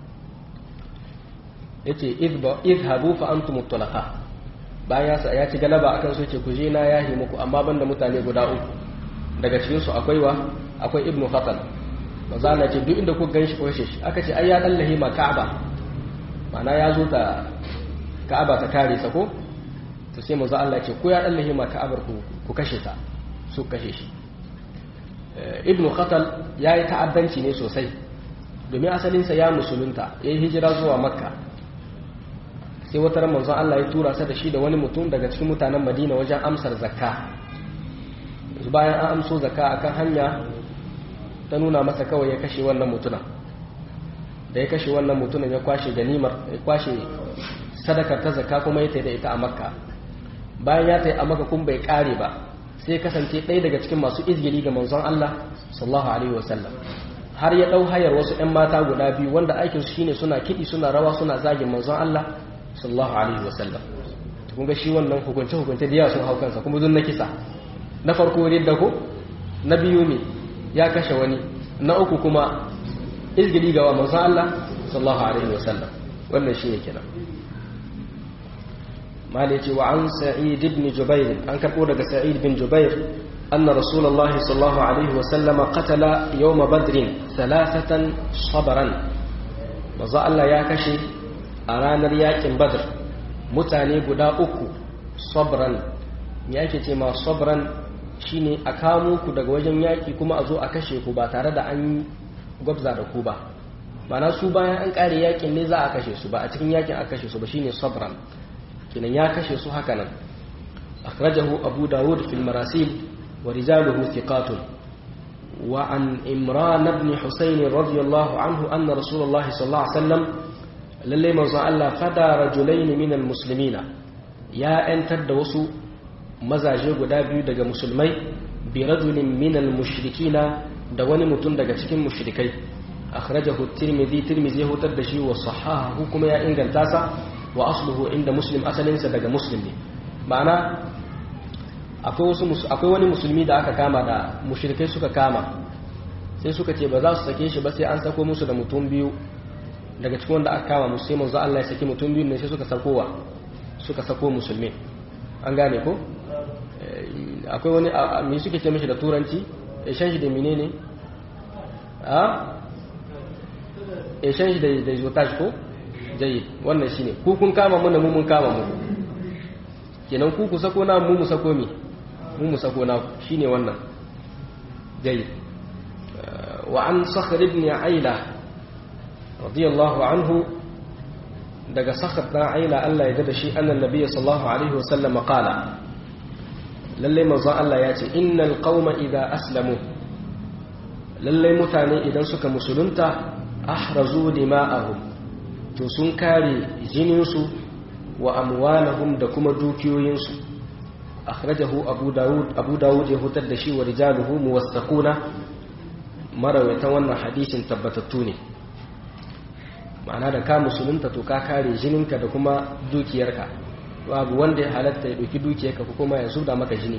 yace idhabu fa antum mutlaqa bayan ya ya ci galaba akan su yace ku je na yahi muku amma banda mutane guda uku daga cikin su akwai wa akwai ibnu khatal manzo Allah ce duk inda ku ganshi ku kashe shi aka ce ai ya dallahi ma ka'aba ma'ana ya zo ta ka'aba ta kare sa ko to sai manzo Allah ce ko ya dallahi ma ka'abar ku ku kashe ta su kashe shi ibnu khatal yayi ta'addanci ne sosai domin asalin sa ya musulunta yayi hijira zuwa makka sai wata ran manzon Allah ya tura sa da shi da wani mutum daga cikin mutanen Madina wajen amsar zakka bayan an amso zakka akan hanya ta nuna masa kawai ya kashe wannan mutunan da ya kashe wannan mutunan ya kwashe ganimar ya kwashe sadakar ta zakka kuma ya taida ita a makka bayan ya tayi a makka kun bai kare ba sai kasance ɗaya daga cikin masu izgili ga manzon Allah sallallahu alaihi wasallam har ya ɗau hayar wasu 'yan mata guda biyu wanda aikinsu shine suna kiɗi suna rawa suna zagin manzon Allah sallallahu alaihi wasallam kun ga shi wannan hukunce hukunce da yawa sun hau kansa kuma dun na kisa na farko ridda ko na biyu ne ya kashe wani na uku kuma izgili ga wa manzon Allah sallallahu alaihi wasallam wannan shi ne kenan mali ce wa an sa'id ibn jubair an karbo daga sa'id bin jubair anna rasulullahi sallallahu alaihi wasallam qatala yawm badrin thalathatan sabran manzo Allah ya kashe a ranar yakin badr mutane guda uku sabran me yake ce ma sabran shine a kamo ku daga wajen yaki kuma a zo a kashe ku ba tare da an gwabza da ku ba mana su bayan an kare yakin ne za a kashe su ba a cikin yakin a kashe su ba shine sabran kinan ya kashe su haka nan akhrajahu abu dawud fil marasil wa rijaluhu thiqatun wa an imran ibn husayn radiyallahu anhu anna rasulullahi sallallahu alaihi wasallam lalle manzo Allah fada rajulain min al muslimina ya antar da wasu mazaje guda biyu daga musulmai bi rajulin min al mushrikina da wani mutum daga cikin mushrikai akhrajahu at-tirmidhi tirmidhi ya hutar da shi wa sahahu kuma ya inganta sa wa asluhu inda muslim asalinsa daga muslim ne ma'ana akwai wasu akwai wani musulmi da aka kama da mushrikai suka kama sai suka ce ba za su sake shi ba sai an sako musu da mutum biyu daga cikin wanda aka kama musu sai manzo Allah ya saki mutum biyu ne sai suka sakowa suka sako musulmi an gane ko akwai wani me suke ce mishi da turanci exchange da menene a exchange da da jotage ko jayi wannan shine ku kun kama mu mu mun kama mu kenan ku ku sako na mu mu sako mi mu mu sako na shine wannan dai wa an sakhr ibn aila radiyallahu anhu daga sakhr dan aila Allah ya da shi annan nabiyyi sallallahu alaihi wasallam qala lalle manzo Allah ya ce innal qauma idza aslamu lalle mutane idan suka musulunta ahrazu dima'ahum to sun kare jininsu wa amwalahum da kuma dukiyoyinsu akhrajahu abu dawud abu dawud ya hutar da shi wa rijaluhu muwassaquna marawaitan wannan hadisin tabbatattu ne ma'ana da ka musulunta to ka kare jininka da kuma dukiyarka babu wanda ya halatta ya dauki dukiyarka ko kuma ya zuda maka jini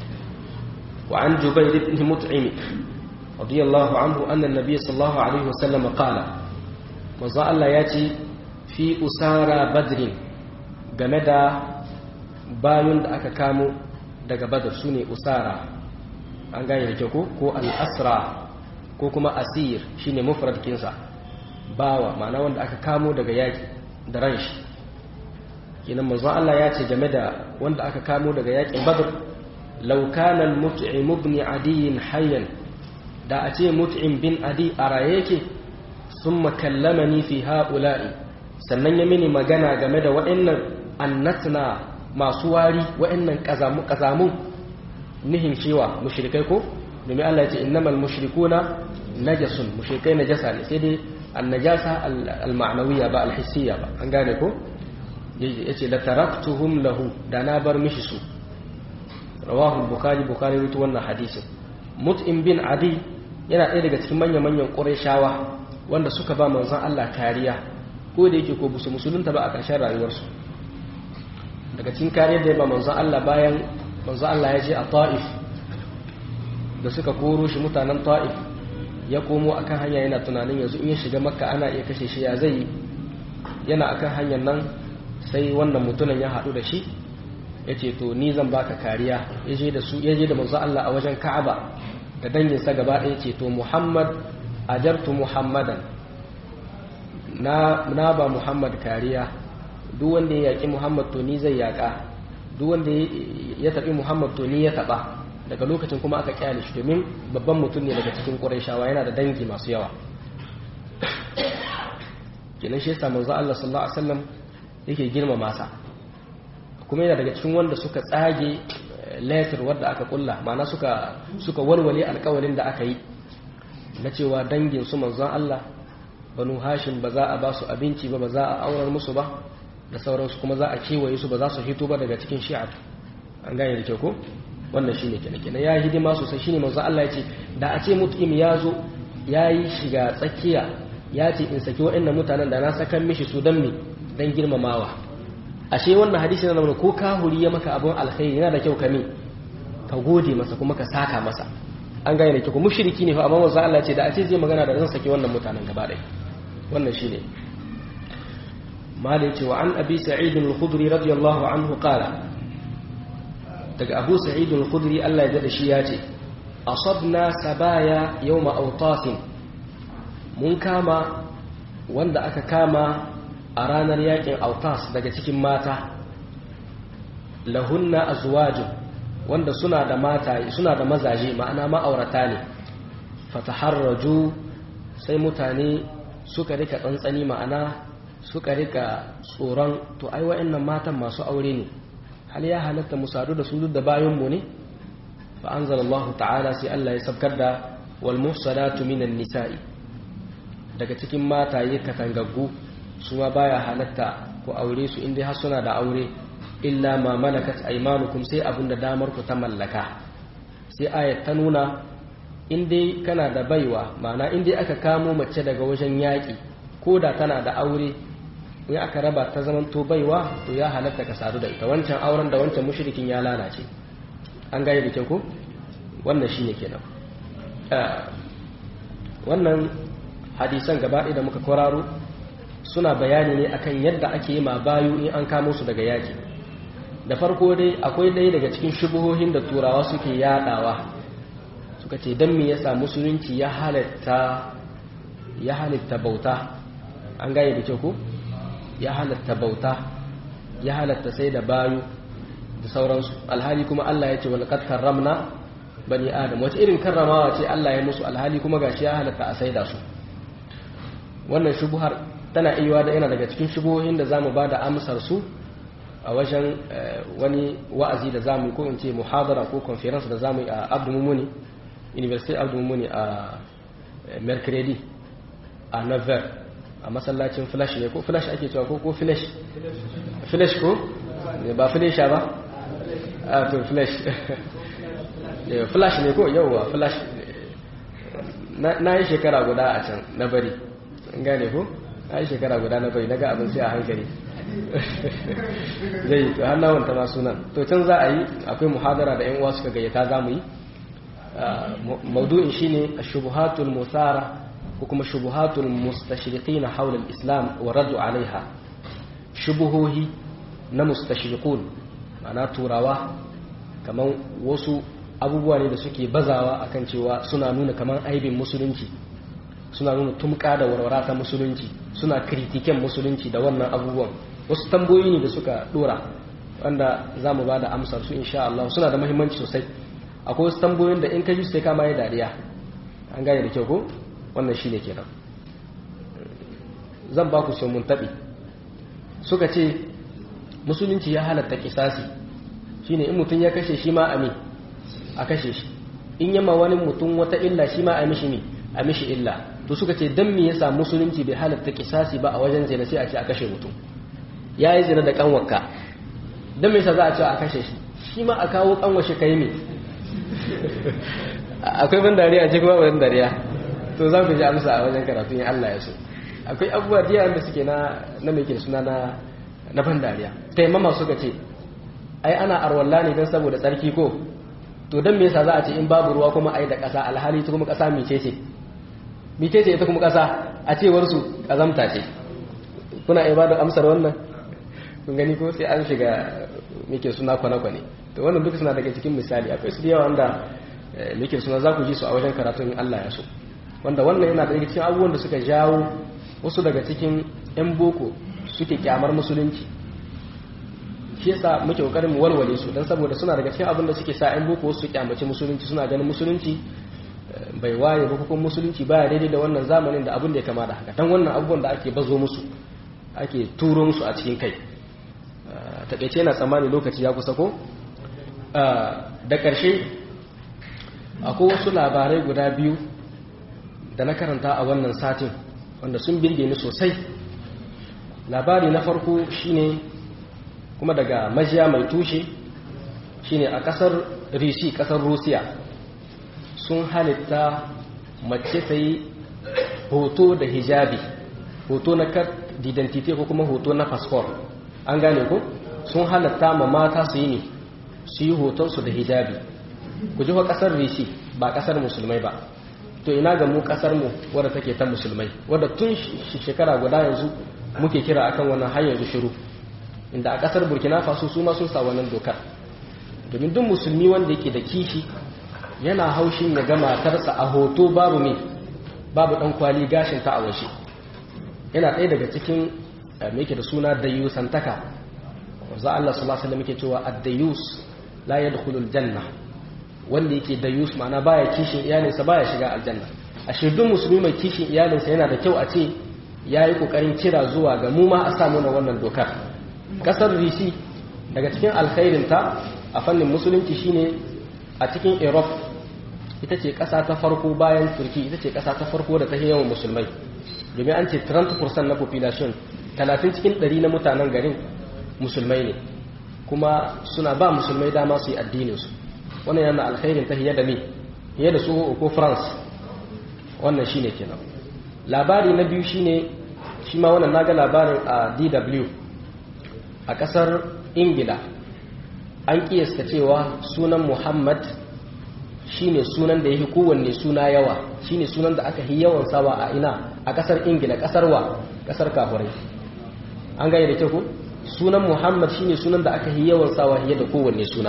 wa an jubayr ibn mut'im radiyallahu anhu anna an-nabiy sallallahu alaihi wasallam qala manzo Allah ya ce fi usara badrin game da bayun da aka kamo daga badar su ne usara an gane da ko ko al'asra ko kuma asir shine mufrad kinsa bawa ma'ana wanda aka kamo daga yaki da ran shi kenan manzo Allah ya ce game da wanda aka kamo daga yakin badar law kana al-mut'im ibn adi hayyan da a ce mut'im bin adi a raye yake thumma kallamani fi ha'ula'i sannan ya mini magana game da waɗannan annatna masu wari waɗannan ƙazamun nihin cewa mushrikai ko domin Allah ya ce innamal mushrikuna najasun mushrikai najasa ne sai dai annajasa al-ma'nawiyya ba al-hissiyya ba an gane ko yace la taraktuhum lahu da na bar mishi su rawahu bukhari bukhari rutu wannan hadisin mut'im bin adi yana ɗaya daga cikin manya-manyan ƙurayshawa wanda suka ba manzon Allah kariya ko da yake ko busu musulunta ba a ƙarshen rayuwarsu daga cikin kariyar da ya ba manzon Allah bayan manzon Allah ya je a ta'if da suka koro shi mutanen ta'if ya komo akan hanya yana tunanin yanzu in ya shiga makka ana iya kashe shi ya zai yana akan hanyar nan sai wannan mutumin ya haɗu da shi ya ce to ni zan baka kariya ya je da su ya je da manzon Allah a wajen Ka'aba da danginsa gaba ɗaya ce to Muhammad ajartu Muhammadan na na ba Muhammad kariya duk wanda ya yaki Muhammad to ni zai yaka duk wanda ya taɓi Muhammad to ni ya taɓa daga lokacin kuma aka kyale shi domin babban mutum ne daga cikin Qurayshawa yana da dangi masu yawa kenan shi yasa manzo Allah sallallahu alaihi wasallam yake girmama sa kuma yana daga cikin wanda suka tsage letter wadda aka kulla ma'ana suka suka walwale alƙawarin da aka yi na cewa dangin su manzon Allah banu hashim ba za a ba su abinci ba ba za a aurar musu ba da sauransu kuma za a kewaye su ba za su hito ba daga cikin shi'a an gane da ke ko wannan shine kenan kenan ya hidima sosai shine manzon Allah ya ce da a ce mutum ya zo ya yi shiga tsakiya ya ce in saki waɗannan mutanen da na sakan mishi su dan me dan girmamawa ashe wannan hadisi na nuna ko kahuri ya maka abun alkhairi yana da kyau ka me ka gode masa kuma ka saka masa an gane da kyau mushriki ne fa amma manzon Allah ce da a ce zai magana da zan saki wannan mutanen gaba ɗaya wannan shine malai cewa an abi sa'id al-khudri radiyallahu anhu qala daga abu sa'id al-khudri Allah ya da shi ya ce asabna sabaya yawma awtasin mun kama wanda aka kama a ranar yakin autas daga cikin mata lahunna azwajun wanda suna da mata suna da mazaje ma'ana ma'aurata ne fataharraju sai mutane suka rika tsantsani ma'ana suka rika tsoron to ai wa'annan matan masu aure ne hal ya halatta mu sadu da su duk da bayan mu ne fa anzalallahu ta'ala sai Allah ya sabkar da wal muhsanatu minan nisa'i daga cikin mataye katangaggu su ma baya halatta ku aure su inda har suna da aure illa ma malakat aymanukum sai abin da damar ku ta mallaka sai ayat ta nuna in dai kana da baiwa ma'ana in dai aka kamo mace daga wajen yaƙi ko da tana da aure in aka raba ta zaman to baiwa to ya halatta ka sadu da ita wancan auren da wancan mushrikin ya lalace an gane da kyau ko wannan shine kenan wannan hadisan gaba da muka kwararo suna bayani ne akan yadda ake yi ma bayu in an kamo su daga yaƙi da farko dai akwai ɗaya daga cikin shubuhohin da turawa suke yadawa suka ce don me yasa musulunci ya halatta ya halatta bauta an gane da kyau ko ya halatta bauta ya halatta sai da bayu da sauransu alhali kuma Allah ya ce wal qad karramna bani adam wace irin karramawa ce Allah ya musu alhali kuma gashi ya halatta a saida su wannan shubuhar tana iya da yana daga cikin shubuhohin da zamu bada amsar su a wajen wani wa'azi da zamu ko in ce muhadara ko conference da zamu yi a Abdul Mumuni University Abdul Mumuni a Mercredi a Navar a masallacin flash ne ko flash ake cewa ko ko flash flash ko ba flash ba a to flash flash ne ko yauwa flash na yi shekara guda a can na bari gane ko na yi shekara guda na bari daga abin sai a hankali zai to har nawanta ma sunan to can za a yi akwai muhadara da yan uwa suka gayyata za mu yi maudu'in shine shubuhatul musara ko kuma shubuhatul mustashriqin hawla al-islam wa raddu alaiha shubuhohi na mustashriqun ma'ana turawa kaman wasu abubuwa ne da suke bazawa akan cewa suna nuna kaman aibin musulunci suna nuna tumka da warwara ta musulunci suna kritiken musulunci da wannan abubuwan wasu tamboyi ne da suka dora wanda za mu ba da amsar su insha Allah suna da muhimmanci sosai akwai wasu tambayoyin da in ka ji sai kama ya dariya an gane da kyau ko wannan shi ne kenan zan ba ku sai mun taɓi suka ce musulunci ya halatta kisasi shine in mutum ya kashe shi ma ami a kashe shi in yamma wani mutum wata illa shi ma a mishi ne a mishi illa to suka ce dan me yasa musulunci bai halatta kisasi ba a wajen zina sai a ce a kashe mutum ya yi zina da kanwarka dan me yasa za a ce a kashe shi shi ma a kawo kanwashe kai ne akwai ban dariya ce kuma ban dariya to za ku ji amsa a wajen karatun Allah ya so akwai abubuwa da da suke na na mai suna na na ban dariya taimama suka ce ai ana arwalla ne don saboda tsarki ko to don me yasa za a ce in babu ruwa kuma ai da ƙasa alhali ta kuma ƙasa mice ce mice ce ita kuma ƙasa a cewar su ƙazamta ce kuna iya bada amsar wannan kun gani ko sai an shiga muke suna kwane-kwane to wannan duka suna daga cikin misali akwai su da yawa wanda muke suna za ku ji su a wajen karatun Allah ya so wanda wannan yana daga cikin abubuwan da suka jawo wasu daga cikin 'yan boko suke kyamar musulunci shi yasa muke kokarin mu walwale su dan saboda suna daga cikin abin da suke sa 'yan boko su kyamaci musulunci suna ganin musulunci bai waye ba kuma musulunci baya daidai da wannan zamanin da abin da ya kama da haka dan wannan abubuwan da ake bazo musu ake turo musu a cikin kai takaice yana tsammani lokaci ya kusa ko da ƙarshe akwai wasu labarai guda biyu da na karanta a wannan satin wanda sun birge ni sosai labari na farko shine kuma daga majiya mai tushe shine a kasar rishi kasar rusiya sun halitta mace ta yi hoto da hijabi hoto na card identity ko kuma hoto na passport an gane ko sun halatta ma mata su yi ne su yi hotonsu da hijabi ku ji wa kasar rishi ba kasar musulmai ba to ina ga mu kasar mu wadda take ta musulmai wadda tun shekara guda yanzu muke kira akan wannan har yanzu shiru inda a kasar burkina faso su ma sun sa wannan dokar domin duk musulmi wanda yake da kishi yana haushin ya ga matarsa a hoto babu me babu dan kwali gashin ta a washe yana ɗaya daga cikin me yake da suna dayusantaka wanzu Allah sallallahu alaihi wasallam yake cewa ad-dayus la yadkhulul janna wanda yake dayus ma'ana baya kishin iyalinsa baya shiga aljanna a shirdun musulmi mai kishin iyalinsa yana da kyau a ce ya yi kokarin kira zuwa ga mu ma a samu na wannan dokar kasar rishi daga cikin alkhairinta a fannin musulunci shine a cikin europe ita ce kasa ta farko bayan turki ita ce kasa ta farko da ta yawan musulmai domin an ce 30% na population 30 cikin 100 na mutanen garin musulmai ne kuma suna ba musulmai dama su yi addininsu wannan yana alkhairin ta hiye da me hiye da su ko france wannan shine kenan labari na biyu shine shi ma wannan naga labarin a dw a kasar ingila an kiyasta cewa sunan muhammad shine sunan da yake kowanne suna yawa shine sunan da aka yi yawan sawa a ina a kasar ingila kasar wa kasar kafurai an gane da kyau ko sunan muhammad shine sunan da aka yi yawan sawa fiye da kowanne suna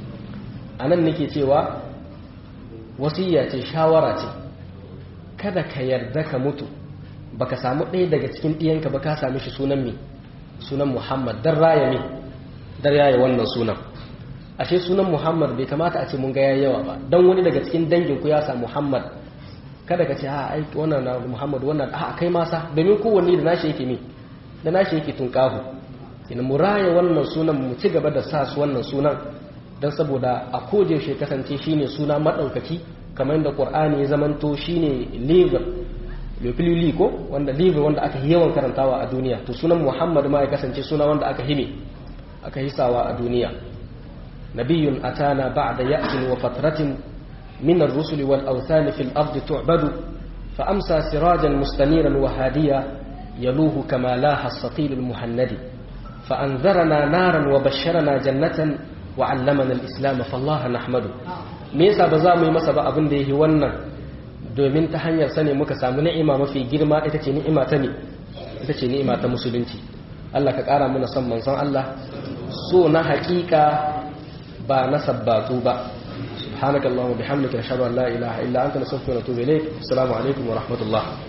a nan nake cewa wasiya ce shawara ce kada ka yarda ka mutu baka samu ɗaya daga cikin ɗiyanka ba ka sami shi sunan mi sunan muhammad don raya mi don raya wannan sunan ashe sunan muhammad bai kamata a ce mun ga yayi yawa ba dan wani daga cikin dangin ku ya sa muhammad kada ka ce a ai wannan na muhammad wannan a kai masa domin kowanne da nashi yake ne da nashi yake tunkahu ina mu raya wannan sunan mu ci gaba da sa su wannan sunan dan saboda a koje shi kasance shine suna madaukaki kamar yadda qur'ani ya zamanto shine liver lefilili ko wanda liver wanda aka yawan karantawa a duniya to sunan muhammad ma ya kasance suna wanda aka hime aka hisawa a duniya nabiyyun atana ba'da ya'tin wa fatratin min ar-rusuli wal awthan fil ardi tu'badu fa amsa sirajan mustaniran wa hadiya yaluhu kama laha as-saqil al-muhannadi fa anzarana naran wa basharana jannatan wa 'allamana al-islam fa Allah nahmadu me yasa ba za mu yi masa ba abin da yake wannan domin ta hanyar sane muka samu ni'ima mafi girma ita ce ni'ima ta ne ita ce ni'ima ta musulunci Allah ka ƙara mana son manzon Allah so na haƙiƙa ba na sabbatu ba subhanakallahumma bihamdika ashhadu an la ilaha illa anta nastaghfiruka wa natubu ilayk assalamu alaikum wa rahmatullah